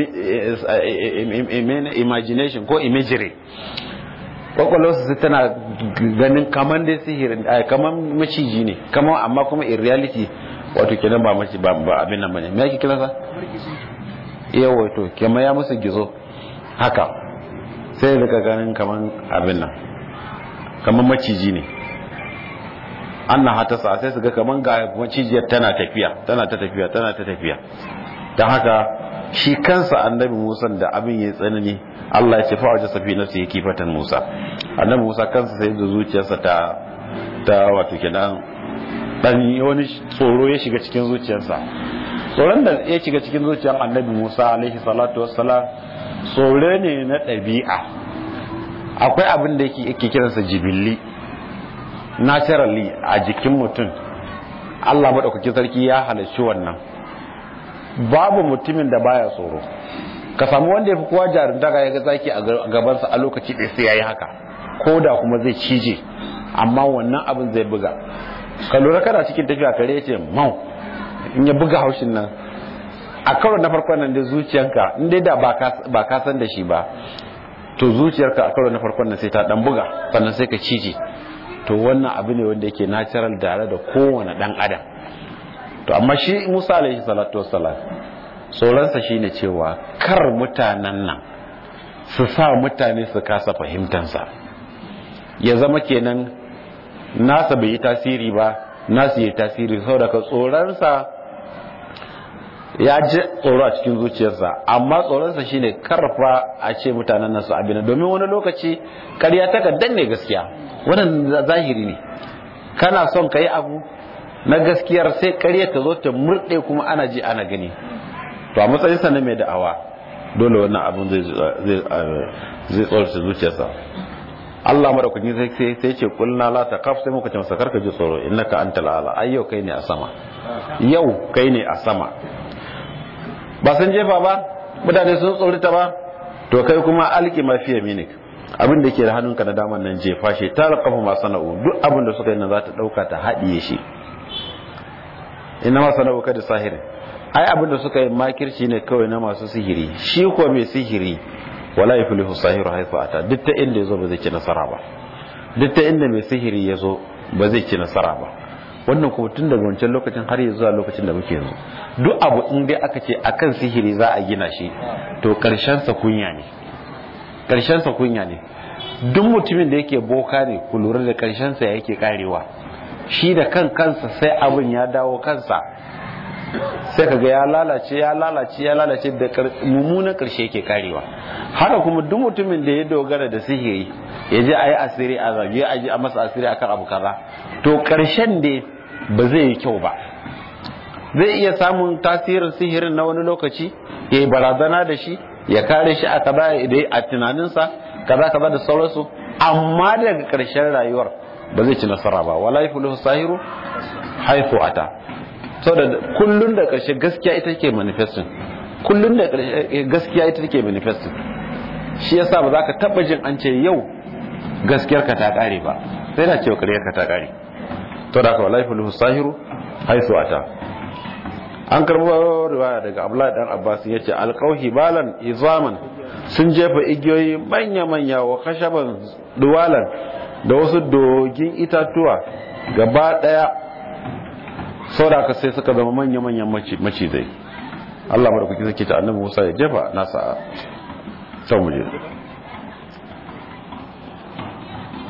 imagination ko imagery kwakwalwarsu su tana ganin kamar dai sihirin kamar maciji ne kamar amma kuma in reality wato kenan ba mace ba abin nan bane me yake kira sa yawa to kamar ya musu gizo haka sai daga ganin kamar abin nan kamar maciji ne an na hata sa sai su ga kamar ga macijiyar tana tafiya tana ta tafiya tana ta tafiya don haka shi kansa annabi musa da abin ya tsanani Allah ya ce fa'aja safi nafsi yake fatan Musa annabi Musa kansa sai da zuciyarsa ta ta wato kenan dan wani tsoro ya shiga cikin zuciyarsa tsoron da ya shiga cikin zuciyar annabi Musa alaihi salatu wassalam tsoro ne na ɗabi'a akwai abin da yake yake kiransa jibilli naturally a jikin mutum Allah madaukakin sarki ya halarci wannan babu mutumin da baya tsoro ka samu wanda ya fi kowa jarumta ga yaga zaki a gabansa a lokaci ɗaya sai ya yi haka ko da kuma zai cije amma wannan abin zai buga ka lura kana cikin tafiya kare ya ce mau in ya buga haushin nan a karo na farkon nan da zuciyanka in dai da ba ka san da shi ba to zuciyarka a karo na farkon nan sai ta dan buga sannan sai ka cije to wannan abu ne wanda yake natural tare da kowane dan adam to amma shi Musa alaihi salatu wassalam tsoronsa shine cewa kar mutanen nan su sa mutane su kasa fahimtansa ya zama kenan nasa bai yi tasiri ba nasu yi tasiri saboda ka tsoronsa ya ji tsoro a cikin zuciyarsa amma tsoronsa shine karfa a ce mutanen nan su abin domin wani lokaci karya ta ka danne gaskiya wannan zahiri ne kana son ka yi abu na gaskiyar sai karya ta zo ta murɗe kuma ana ji ana gani to a matsayinsa na mai da'awa dole wannan abin zai tsorata zuciyarsa Allah madaukakin sai sai ce kulna la taqaf sai muka ce masa karka ji tsoro innaka antal ala ai yau kai ne a sama yau kai ne a sama ba san jefa ba mutane sun tsorita ba to kai kuma alki ma fi yaminik abin da ke da hannunka na daman nan jefa shi ta raqafu ma sana'u duk abin da suka yi nan za ta dauka ta haɗiye shi inna ma sana'u kada sahirin ai abin da suka yi makirci ne kawai na masu sihiri shi ko mai sihiri wala yuflihu sahiru haifu ata duk ta inda yazo ba zai ci nasara ba duk ta inda mai sihiri yazo ba zai ci nasara ba wannan kuma tun daga wancan lokacin har yanzu zuwa lokacin da muke yanzu duk abu in dai aka ce akan sihiri za a gina shi to karshen sa kunya ne karshen sa kunya ne duk mutumin da yake boka ne ku lura da karshen sa yake karewa shi da kan kansa sai abin ya dawo kansa sai kaga ya lalace ya lalace ya lalace da mummunan karshe yake karewa haka kuma duk mutumin da ya dogara da sihiri ya je a yi asiri a zage a ji a masa asiri akan abu kaza to karshen da ba zai yi kyau ba zai iya samun tasirin sihirin na wani lokaci ya yi barazana da shi ya kare shi a kaza a tunaninsa kaza kaza da sauransu amma daga karshen rayuwar ba zai ci nasara ba wala yafulu sahiru haifu ata saboda kullun da ƙarshe gaskiya ita take manifesting kullun da ƙarshe gaskiya ita take manifesting shi yasa ba za ka taba jin an ce yau gaskiyar ka ta ƙare ba sai na cewa ƙaryar ka ta ƙare to da ka wallahi fuluhu sahiru haisu ata an karbo riwaya daga Abdullahi dan Abbas yace alqauhi balan izaman sun jefa igiyoyi manya manya wa khashaban duwalan da wasu dogin itatuwa gaba daya saboda ka sai suka zama manya-manyan macizai Allah mara kuki suke ta annabi Musa ya jefa nasa sau muje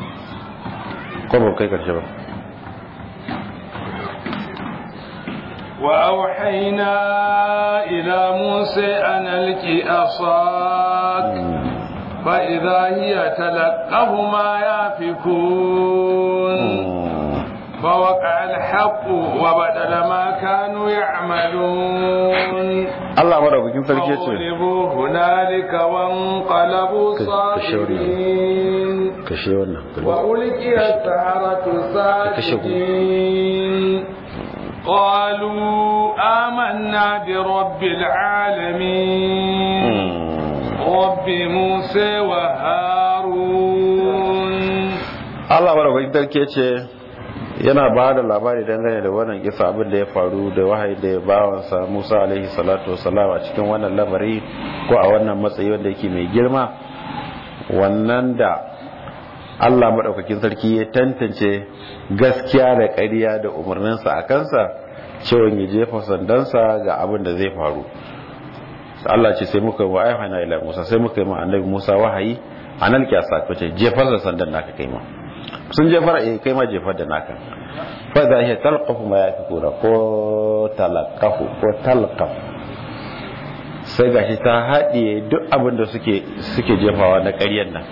ko ba kai karshe ba وأوحينا إلى موسى أن ألق عصاك فإذا هي تلقف ما يافكون فوقع الحق وبدل ما كانوا يعملون Allah madaukakin sarki ce فغلبوا هنالك وانقلبوا صاغرين kashe wannan وألقي السحرة ساجدين قالوا آمنا برب العالمين رب موسى وهارون Allah madaukakin sarki ce yana ba da labari dangane da wannan kisa abin da ya faru da wahayi da ya bawansa Musa alaihi salatu wasalam a cikin wannan lamari ko a wannan matsayi wanda yake mai girma wannan da Allah maɗaukakin sarki ya tantance gaskiya da ƙarya da umarninsa a kansa cewa ya jefa sandansa ga abin da zai faru Allah ce sai muka wa ayyuhana ila Musa sai muka yi ma annabi Musa wahayi anal kiyasa ko ce jefar da sandan naka kai ma sun jefar eh kai ma jefar da naka fa za hiya talqafu ma yafikuna ko talaqafu ko talqaf sai gashi ta haɗiye duk abin da suke suke jefawa na ƙaryan nan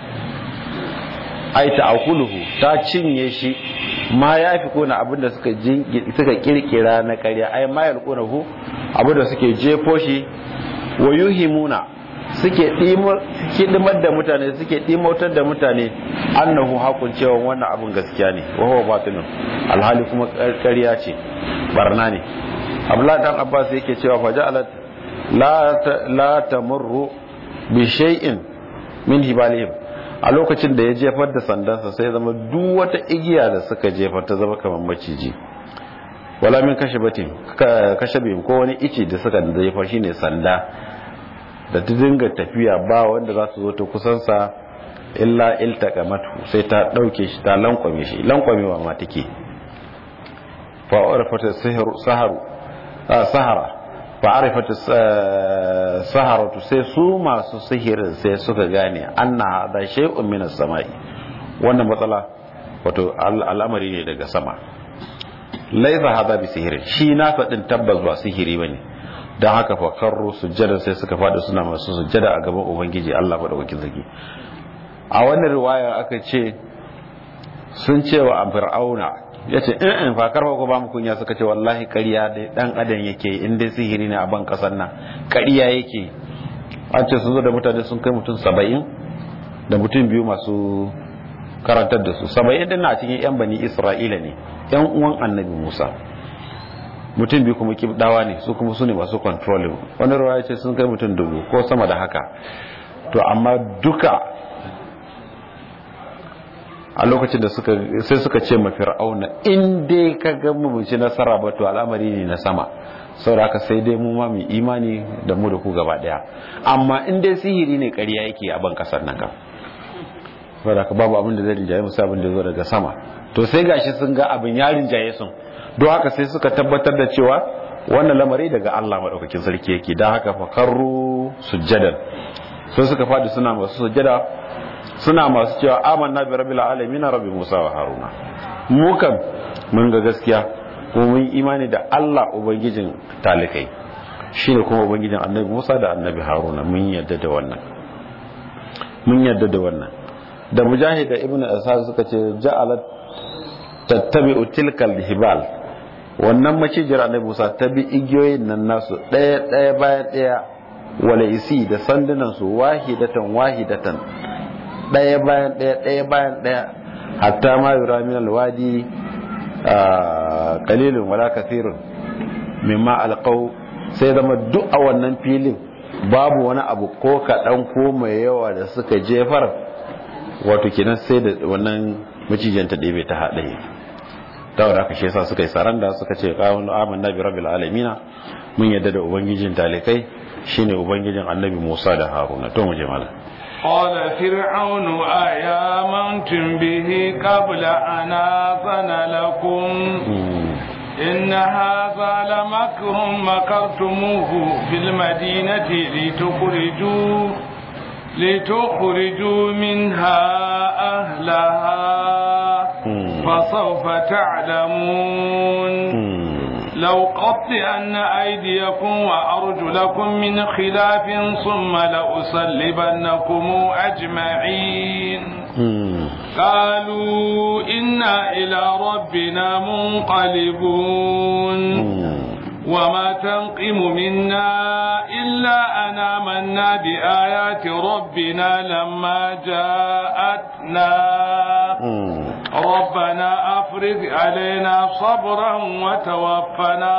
ai ta akuluhu ta cinye shi ma ya fi kona abinda suka suka kirkira na ƙarya ai ma ya hu abinda suke jefo shi wa yuhimuna suke dimar da mutane suke dimautar da mutane annahu hakun cewa wannan abin gaskiya ne wa huwa batilun alhali kuma ƙarya ce barna ne abdullahi dan abbas yake cewa fa ja'alat la la tamurru bi shay'in min hibalihim a lokacin da ya jefar da sandansa sai zama duk wata igiya da suka jefar ta zama kamar maciji wala min kashe batin kashe bim ko wani ici da suka jefar shine sanda da ta dinga tafiya ba wanda za su zo ta kusansa illa iltaka matu sai ta dauke shi ta lankwame shi lankwamewa ma take fa arfata sihru saharu sahara fa arifat saharatu sai su masu sihirin sai suka gane anna hada shay'un min as-sama'i wannan matsala wato al'amari ne daga sama laisa hada bi sihirin shi na din tabbas ba sihiri bane dan haka fa karru sujjada sai suka fada suna masu sujjada a gaban ubangiji Allah madaukakin sarki a wannan riwaya aka ce sun ce wa fir'auna ya ce in in fakar ko ba mu kunya suka ce wallahi ƙarya da dan adam yake in dai sihiri ne a ban kasar nan ƙarya yake an ce sun zo da mutane sun kai mutum saba'in da mutum biyu masu karantar da su saba'in din na cikin yan bani isra'ila ne yan uwan annabi musa mutum biyu kuma kibdawa ne su kuma su ne masu controlling wani ruwa ya ce sun kai mutum dubu ko sama da haka to amma duka a lokacin da suka sai suka ce ma fir'auna in dai ka ga mu ci nasara ba to al'amari ne na sama saboda haka sai dai mu ma mu imani da mu da ku gaba daya amma in dai sihiri ne ƙarya yake a ban kasar nan kam saboda haka babu abin da zai rinjaye musu abin da zo daga sama to sai gashi sun ga abin ya rinjaye sun don haka sai suka tabbatar da cewa wannan lamari daga Allah madaukakin sarki yake dan haka fa karru sujjadan sai suka fadi suna masu sujjada suna masu cewa amanna bi rabbil alamin rabbi Musa wa Haruna mu kam mun ga gaskiya kuma mun imani da Allah ubangijin talikai shine kuma ubangijin annabi Musa da annabi Haruna mun yadda da wannan mun yadda da wannan da mujahid da ibnu asad suka ce ja'alat tattabi'u tilkal hibal wannan macijiyar annabi Musa ta bi igiyoyin nan nasu daya daya bayan daya wala isi da sandunan su wahidatan wahidatan ɗaya bayan ɗaya ɗaya bayan ɗaya hatta ma yura min alwadi qalilun wala kathirun mimma alqaw sai zama duk a wannan filin babu wani abu ko kaɗan ko mai yawa da suka jefar wato kenan sai da wannan macijin ta ɗebe ta haɗe ta wadda aka shesa suka yi saranda suka ce ƙawon amanna bi rabbil alamina mun yadda da ubangijin talikai shine ubangijin annabi musa da haruna to mu je malam قال فرعون آيامنتم به قبل أن آذن لكم إن هذا لمكر مكرتموه في المدينة لتخرجوا لتخرجوا منها أهلها فسوف تعلمون لو قطعن أيديكم وأرجلكم من خلاف ثم لأصلبنكم أجمعين قالوا إنا إلى ربنا منقلبون وما تنقم منا إلا أن آمنا بآيات ربنا لما جاءتنا ربنا أفرغ علينا صبرا وتوفنا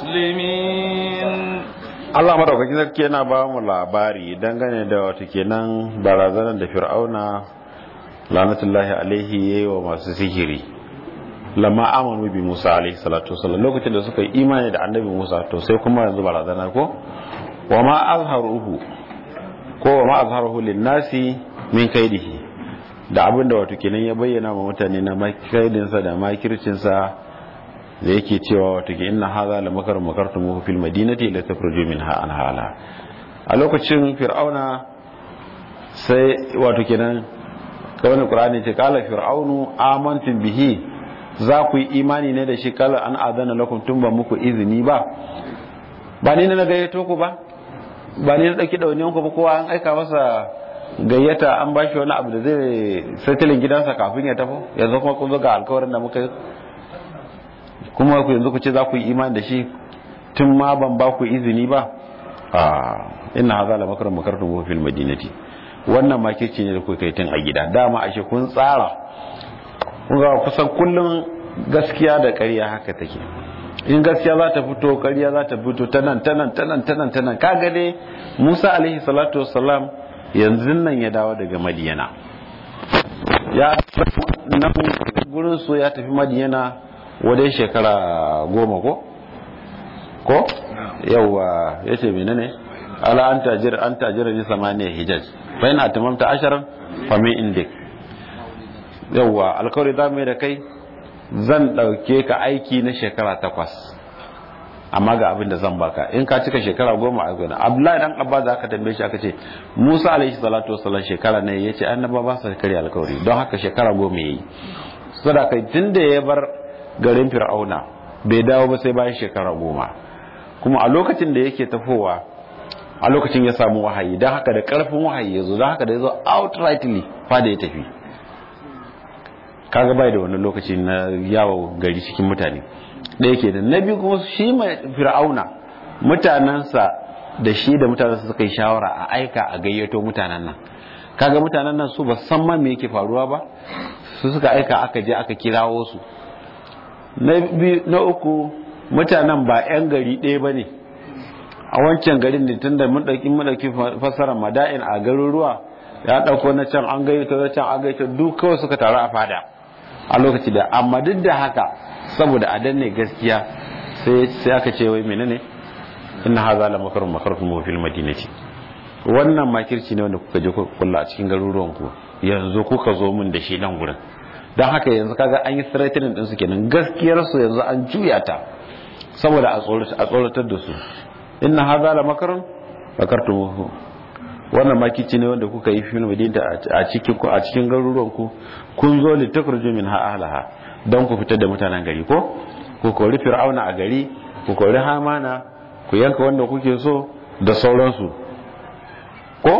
مسلمين Allah madaukakin sarki yana ba mu labari dangane da wata kenan barazanar da Fir'auna lanatullahi alaihi yayi wa masu sihiri lamma amanu bi Musa alaihi salatu wasallam lokacin da suka yi imani da annabi Musa to sai kuma yanzu barazana ko wa ma azharuhu ko wa ma azharuhu lin-nasi min kaidihi da abin da wato kenan ya bayyana wa mutane na makaidinsa da makircinsa da yake cewa wato ke inna hadha la makar makartum fil madinati la takhruju minha an hala a lokacin fir'auna sai wato kenan kawai qur'ani ce kala fir'aunu amantu bihi za ku yi imani ne da shi kala an adana lakum tun ba muku izini ba ba ni na gayyato ku ba ba ni na dauki dauniyan ku ba kowa an aika masa gayyata an ba shi wani abu da zai satilin gidansa kafin ya tafi yanzu kuma kun zo ga alkawarin da muka yi kuma ku yanzu ku ce za ku yi imani da shi tun ma ban ba ku izini ba a ina haza la makarar makarar tubu fil madinati wannan makirci ne da ku kai tun a gida dama ashe kun tsara kun ga kusan kullum gaskiya da ƙarya haka take in gaskiya za ta fito ƙarya za ta fito ta nan ta nan ta nan ta nan ta nan kaga dai Musa alaihi salatu wassalam yanzu nan ya dawo daga madiyana ya nan gurin su ya tafi madiyana wadai shekara goma ko ko yauwa ya ce mene ne ala an tajir an tajira ni samaniya hijaj bayan atamamta asharan famin indik yauwa alkawari za mu yi da kai zan ɗauke ka aiki na shekara takwas amma ga abin da zan baka in ka cika shekara goma a gona abdullahi dan abba za ka tambaye shi aka ce musa alaihi salatu wasallam shekara ne ya ce annaba ba sa karya alkawari don haka shekara goma ya yi saboda kai tun da ya bar garin fir'auna bai dawo ba sai bayan shekara goma kuma a lokacin da yake tafowa a lokacin ya samu wahayi don haka da karfin wahayi ya zo don haka da ya zo outrightly fada ya tafi kaga bai da wani lokaci na yawo gari cikin mutane ɗaya ke da na biyu kuma shi mai fir'auna mutanensa da shi da mutanensa suka yi shawara a aika a gayyato mutanen nan kaga mutanen nan su ba san ma me yake faruwa ba su suka aika aka je aka kirawo su na uku mutanen ba 'yan gari ɗaya ba ne a wancan garin ne tun da mun ɗauki mun ɗauki fassarar mada'in a garuruwa ya ɗauko na can an gaito na can an gaito duk kawai suka taru a fada a lokaci da amma duk da haka saboda a danne gaskiya sai aka ce wai menene inna haza la makarun makarun fil madinati wannan makirci ne wanda kuka je kulla a cikin garuruwan ku yanzu kuka zo mun da shi nan gurin don haka yanzu kaga an yi threatening din su kenan gaskiyar su yanzu an juya ta saboda a tsoratar da su inna hadha la makarun makartumuhu wannan makici ne wanda kuka yi fil madinta a cikin ku a cikin garuruwan ku kun zo li takhruju min ahlaha don ku fitar da mutanen gari ko ku kori fir'auna a gari ku kori hamana ku yanka wanda kuke so da sauransu ko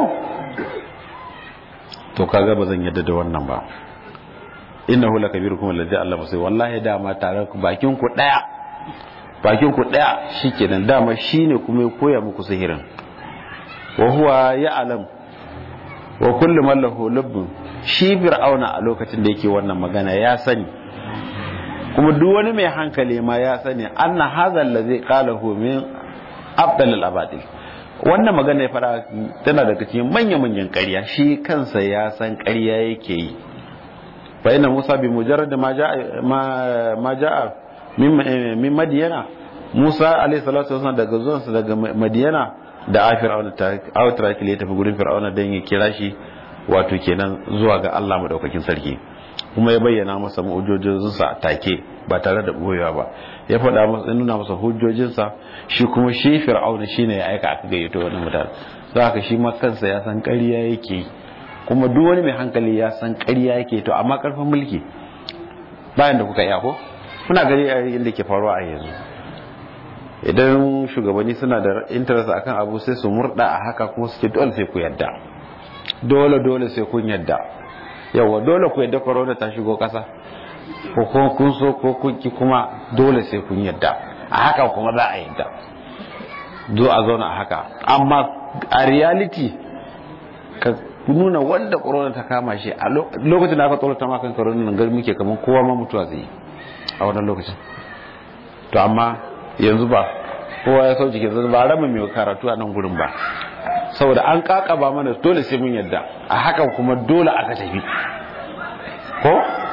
to kaga ba zan yadda da wannan ba innahu lakabirukum alladhi allama sai wallahi dama tare ku bakin ku daya bakin ku daya shikenan dama shine kuma ya koya muku sihirin wa huwa ya'lam wa kullu man lahu lubbun shi fir'auna a lokacin da yake wannan magana ya sani kuma duk wani mai hankali ma ya sani anna hadha allazi qalahu min afdal al-abadil wannan magana ya fara tana daga cikin manya-manyan ƙarya shi kansa ya san ƙarya yake yi fa inna musa bi mujarrad ma ja'a ma ja'a min madiyana musa alayhi salatu wasallam daga zuwansa daga madiyana da a fir'auna ta outrakil ya tafi gurin fir'auna don ya kira shi wato kenan zuwa ga Allah madaukakin sarki kuma ya bayyana masa mu'ujojinsa take ba tare da boyewa ba ya faɗa masa nuna masa hujjojinsa shi kuma shi fir'auna shine ya aika aka gayyato wani mutane za haka shi ma kansa ya san ƙarya yake kuma duk wani mai hankali ya san ƙarya yake to amma ƙarfin mulki bayan da kuka iya ko kuna gari a yadda ke faruwa a yanzu idan shugabanni suna da interest akan abu sai su murda a haka kuma suke dole sai ku yadda dole dole sai kun yadda yawa dole ku yadda corona ta shigo kasa ko kuma kun so ko kun ki kuma dole sai kun yadda a haka kuma za a yadda zo a zauna a haka amma a reality ka nuna wanda corona ta kama shi a lokacin da aka tsorata ma kan corona nan gari muke kamar kowa ma mutuwa zai yi a wannan lokacin to amma yanzu ba kowa ya sauke ke ba rama mai karatu a nan gurin ba saboda an kakaba mana dole sai mun yadda a hakan kuma dole aka tafi ko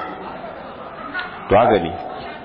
to haka ne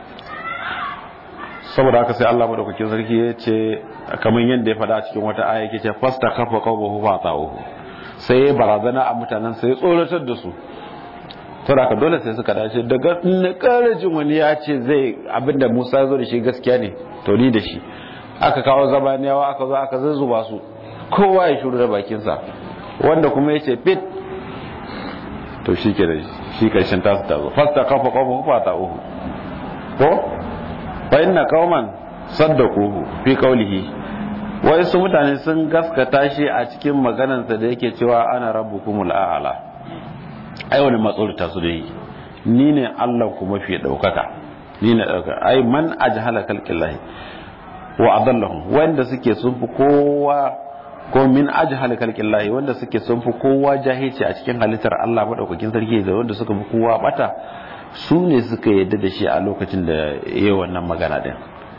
saboda haka sai Allah madaukakin sarki ya ce kamar yadda ya faɗa cikin wata aya yake ce fasta kafa qawmuhu fa ta'uhu sai ya barazana a mutanen sai ya tsoratar da su saboda haka dole sai suka dace daga na karajin wani ya ce zai abinda Musa ya zo da shi gaskiya ne to ni da shi aka kawo zabaniyawa aka zo aka zuzzuba su kowa ya shuru da bakinsa wanda kuma ya ce fit to shi ke da shi karshen tasu ta zo fasta kafa kafa kafa ta uhu ko fa inna qauman saddaquhu fi qawlihi wai su mutane sun gaskata shi a cikin maganarsa da yake cewa ana rabbukumul a'la ai wani matsorita su da yi ni ne Allah ku mafi daukaka ni ne daukaka ai man ajhala khalqillahi wa adallahum wanda suke sun fi kowa ko min ajhal khalqillahi wanda suke sun fi kowa jahilci a cikin halittar Allah madaukakin sarki da wanda suka fi kowa bata su ne suka yadda da shi a lokacin da yayi wannan magana din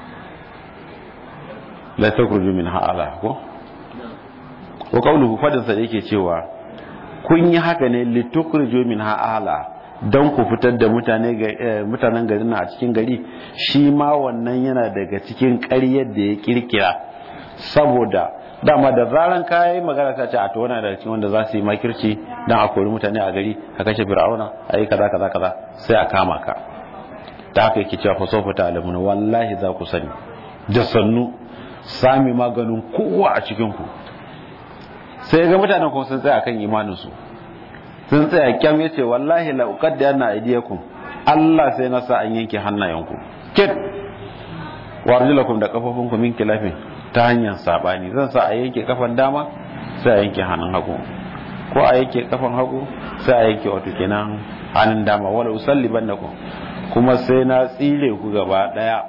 la takhruju min ha'ala ko wa qawluhu fadin sa yake cewa kun yi haka ne litukhruju min ha'ala don ku fitar da mutanen garin a cikin gari shi ma wannan yana daga cikin ƙaryar da ya kirkira saboda dama da zaran kayi magana ta ce a tona daga cikin wanda za su yi makirci don a kori mutane a gari a kashe fir'auna a yi kaza kaza kaza sai a kama ka ta haka yake cewa fasofa ta alamuna wallahi za ku sani da sannu sami maganin kowa a cikin ku sai ga mutanen kuma sun tsaya kan imaninsu sun tsaya kyam ya ce wallahi la uqadda yana aidiyakum Allah sai na sa an yanke hannayenku kit warjulakum da kafafunku min kilafin ta hanyar sabani zan sa a yanke kafan dama sai a yanke hannun hagu ko a yanke kafan hagu sai a yanke wato kenan hannun dama wala usallibannakum kuma sai na tsire ku gaba daya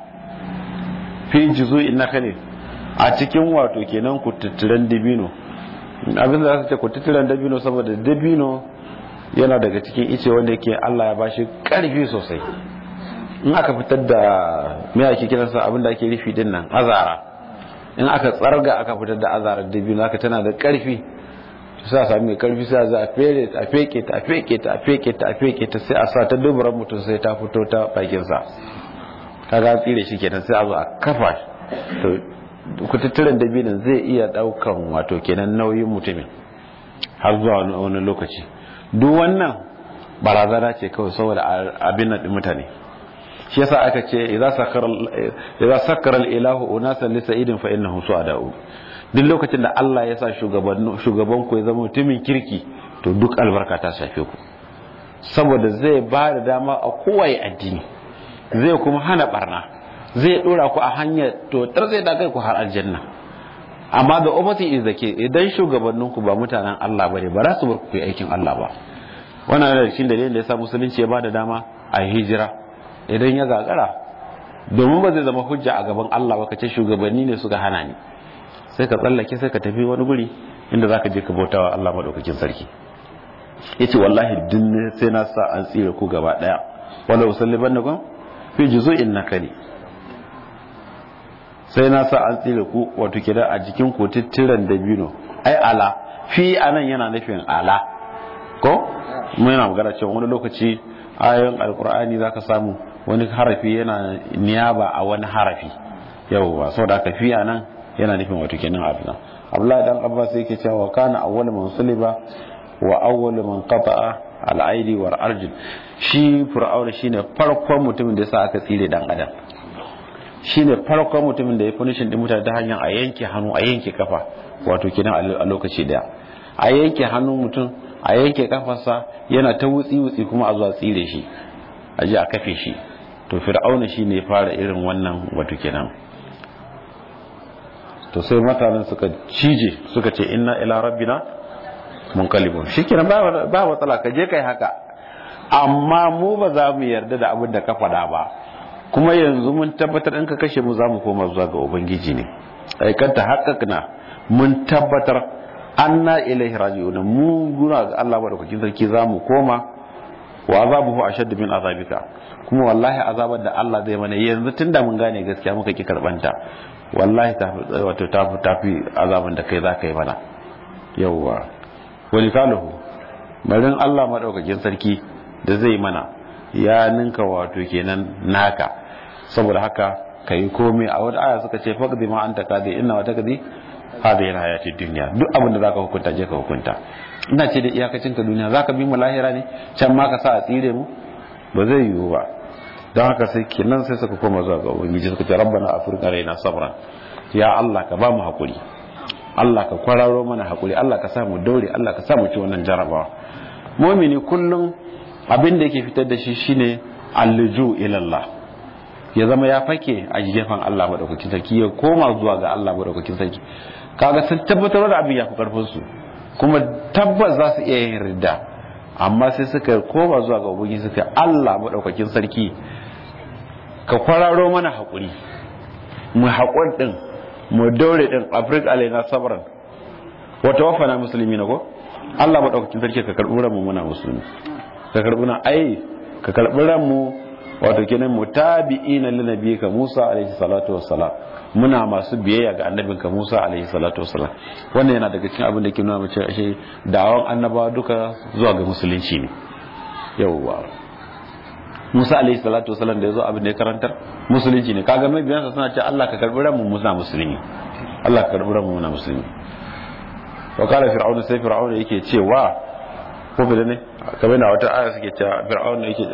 fi juzu'in nakhlin a cikin wato kenan ku tutturan dabino abin da za su ce ku tutturan dabino saboda dabino yana daga cikin ice wanda yake Allah ya bashi karfi sosai in aka fitar da me ake kiransa abin da ake rufi din nan azara in aka tsarga aka fitar da azarar dabino aka tana da karfi sai a sami mai karfi sai a za a fere a feke ta a feke ta a feke ta a feke ta sai a sa ta duburan mutum sai ta fito ta bakin sa kaga tsire shi kenan sai a zo a kafa to kututturen dabinin zai iya daukan wato kenan nauyin mutumin har zuwa wani lokaci duk wannan barazana ce kawai saboda abin nan mutane shi yasa aka ce idza sakara idza sakara al-ilahu unasan li sa'idin fa innahu su'ada'u duk lokacin da Allah ya sa shugaban shugaban ku ya zama mutumin kirki to duk albarka ta shafe ku saboda zai ba da dama a kowaye addini zai kuma hana barna zai dora ku a hanyar to tar zai da kai ku har aljanna amma da opposite is the case idan shugabanninku ba mutanen Allah bane ba za su bar ku yi aikin Allah ba wannan yana cikin dalilin da yasa musulunci ya bada dama a hijira idan ya gagara domin ba zai zama hujja a gaban Allah ba kace shugabanni ne suka hana ni sai ka tsallake sai ka tafi wani guri inda zaka je ka bautawa Allah madaukakin sarki yace wallahi din sai na sa an tsire ku gaba daya wala usallibannakum fi juzu'in nakali sai na sa an tsire ku wato kida a jikin ku tittiran dabino ai ala fi anan yana nufin ala ko mun yana magana cewa wani lokaci ayoyin alkur'ani zaka samu wani harafi yana niyaba a wani harafi yawwa saboda haka fi anan yana nufin wato kenan abin Abdullahi dan Abbas yake cewa kana awwal man suliba wa awwal man qata'a al-aidi wal arjul shi fir'auna shine farkon mutumin da yasa aka tsire dan adam shine farkon mutumin da ya punishin din mutane ta hanyar a yanke hannu a yanke kafa wato kenan a lokaci daya a yanke hannun mutum a yanke kafarsa yana ta wutsi wutsi kuma a zuwa tsire shi a ji a kafe shi to fir'auna shine ya fara irin wannan wato kenan to sai mutanen suka cije suka ce inna ila rabbina munqalibun shikenan ba ba matsala ka je kai haka amma mu ba za mu yarda da abin da ka faɗa ba kuma yanzu mun tabbatar in ka kashe mu za mu koma zuwa ga ubangiji ne aikanta haƙaƙna mun tabbatar anna ilaihi raji'un mu guna ga Allah madaukakin sarki za mu koma wa azabuhu ashaddu min azabika kuma wallahi azabar da Allah zai mana yanzu tunda mun gane gaskiya muka ki karbanta wallahi ta wato ta tafi azaban da kai za ka yi mana yawwa wani kalahu marin Allah madaukakin sarki da zai mana ya ninka wato kenan naka saboda haka kai komai a wata aya suka ce faqdi ma anta kadi inna wa takdi hada yana hayati duniya duk abin da zaka hukunta je ka hukunta ina ce da iyakacin ka duniya zaka bi mu lahira ne can ma ka sa a tsire mu ba zai yiwu ba don haka sai kenan sai suka koma zuwa ga ubangiji suka ce rabbana afrika raina sabran ya Allah ka ba mu hakuri Allah ka kwararo mana hakuri Allah ka sa mu daure Allah ka sa mu ci wannan jarabawa mu'mini kullum abin da yake fitar da shi shine alluju ila Allah ya zama ya fake a gefen Allah madaukakin sarki ya koma zuwa ga Allah madaukakin sarki kaga sun tabbatar da abin ya fi karfin su kuma tabbas za su iya yin ridda amma sai suka koma zuwa ga ubangiji suka Allah madaukakin sarki ka kwararo mana hakuri mu haƙur din mu daure din afrik alaina sabran wa tawaffana muslimina ko Allah madaukakin sarki ka karbi mu muna musulmi ka karbi na ai ka karbi mu wato kenan mutabi'ina lin nabiyika Musa alaihi salatu wassalam muna masu biyayya ga annabinka Musa alaihi salatu wassalam wannan yana daga cikin abin da ke nuna mace ashe da'awan annabawa duka zuwa ga musulunci ne yawwa Musa alaihi salatu wassalam da yazo abin da ya karantar musulunci ne kaga mai biyansa suna cewa Allah ka karbi ranmu muna musulmi Allah ka karbi ranmu muna musulmi wa kala fir'auna sai fir'auna yake cewa ko fi ne kamar na wata aya suke cewa fir'auna yake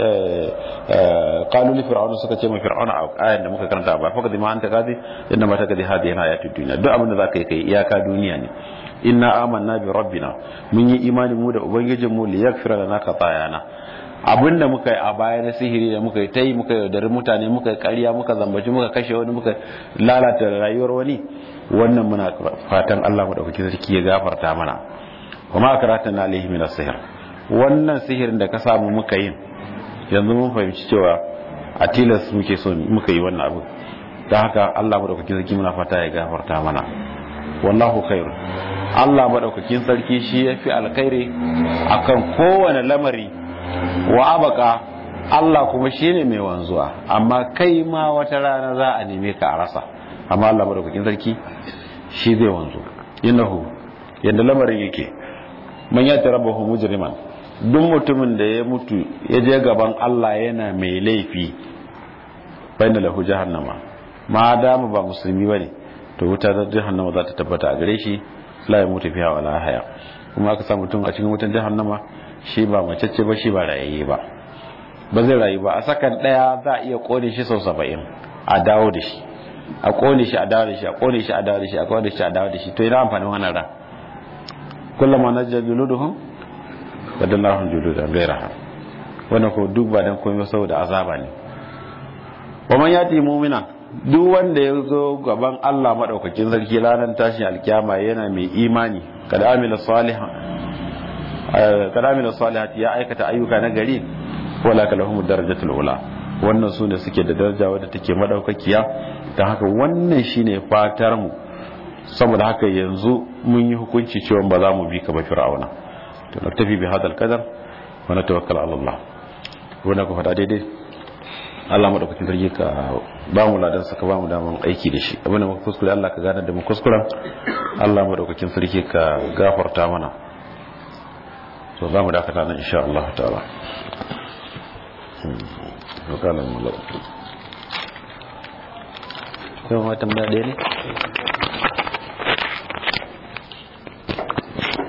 qalu li fir'auna suka ce ma fir'auna a ayan da muka karanta ba fa kadima anta kadi inna ma takadi hadi yana ayatu dunya duk abin da zaka yi kai iyaka duniya ne inna amanna bi rabbina mun yi imani mu da ubangijin mu li yaghfira lana khatayana abin da muka yi a baya na sihiri da muka yi ta yi muka yaudari mutane muka yi ƙarya muka zambaci muka kashe wani muka lalata rayuwar wani wannan muna fatan Allah madaukaki sarki ya gafarta mana kuma karatan na alaihi min sihir wannan sihirin da ka samu muka yin yanzu mun fahimci cewa a tilas muke so muka yi wannan abu don haka Allah madaukakin sarki muna fata ya gafarta mana wallahu khairu Allah madaukakin sarki shi ya fi alkhairi akan kowane lamari wa abaka Allah kuma shine mai wanzuwa amma kai ma wata rana za a neme ka a rasa amma Allah madaukakin sarki shi zai wanzu innahu yadda lamarin yake man ya tarabahu mujriman duk mutumin da ya mutu ya je gaban Allah yana mai laifi bayna lahu jahannama ma dama ba musulmi bane to wuta ta jahannama za ta tabbata a gare shi la ya mutu fiha wala haya kuma aka sa mutum a cikin wutan jahannama shi ba macece ba shi ba rayayye ba ba zai rayu ba a sakan daya za a iya kone shi sau saba'in a dawo da shi a kone shi a dawo da shi a kone shi a dawo da shi a kone shi a dawo da shi to ina amfanin wannan ran kullum ma najja juluduhum badallahum juludan ghayraha wannan ko duk ba dan komai saboda azaba ne wa man yati mu'mina duk wanda ya zo gaban Allah madaukakin sarki ranar tashin alkiyama yana mai imani kada amila salihan kada amila salihati ya aikata ayyuka na gari wala kalahum darajatul ula wannan su ne suke da daraja wadda take madaukakiya don haka wannan shine fatar mu saboda haka yanzu mun yi hukunci cewa ba za mu bi ka ba fir'auna to na tafi bi hadal kadar wa na tawakkal ala Allah wannan ku fada daidai Allah madaukakin sarki ka ba mu ladan saka ba mu daman aiki da shi abin da muka kuskure Allah ka gane da mu kuskuren Allah madaukakin sarki ka gafarta mana to za mu dakata nan insha Allah ta'ala وقال الملك كما تم بعدين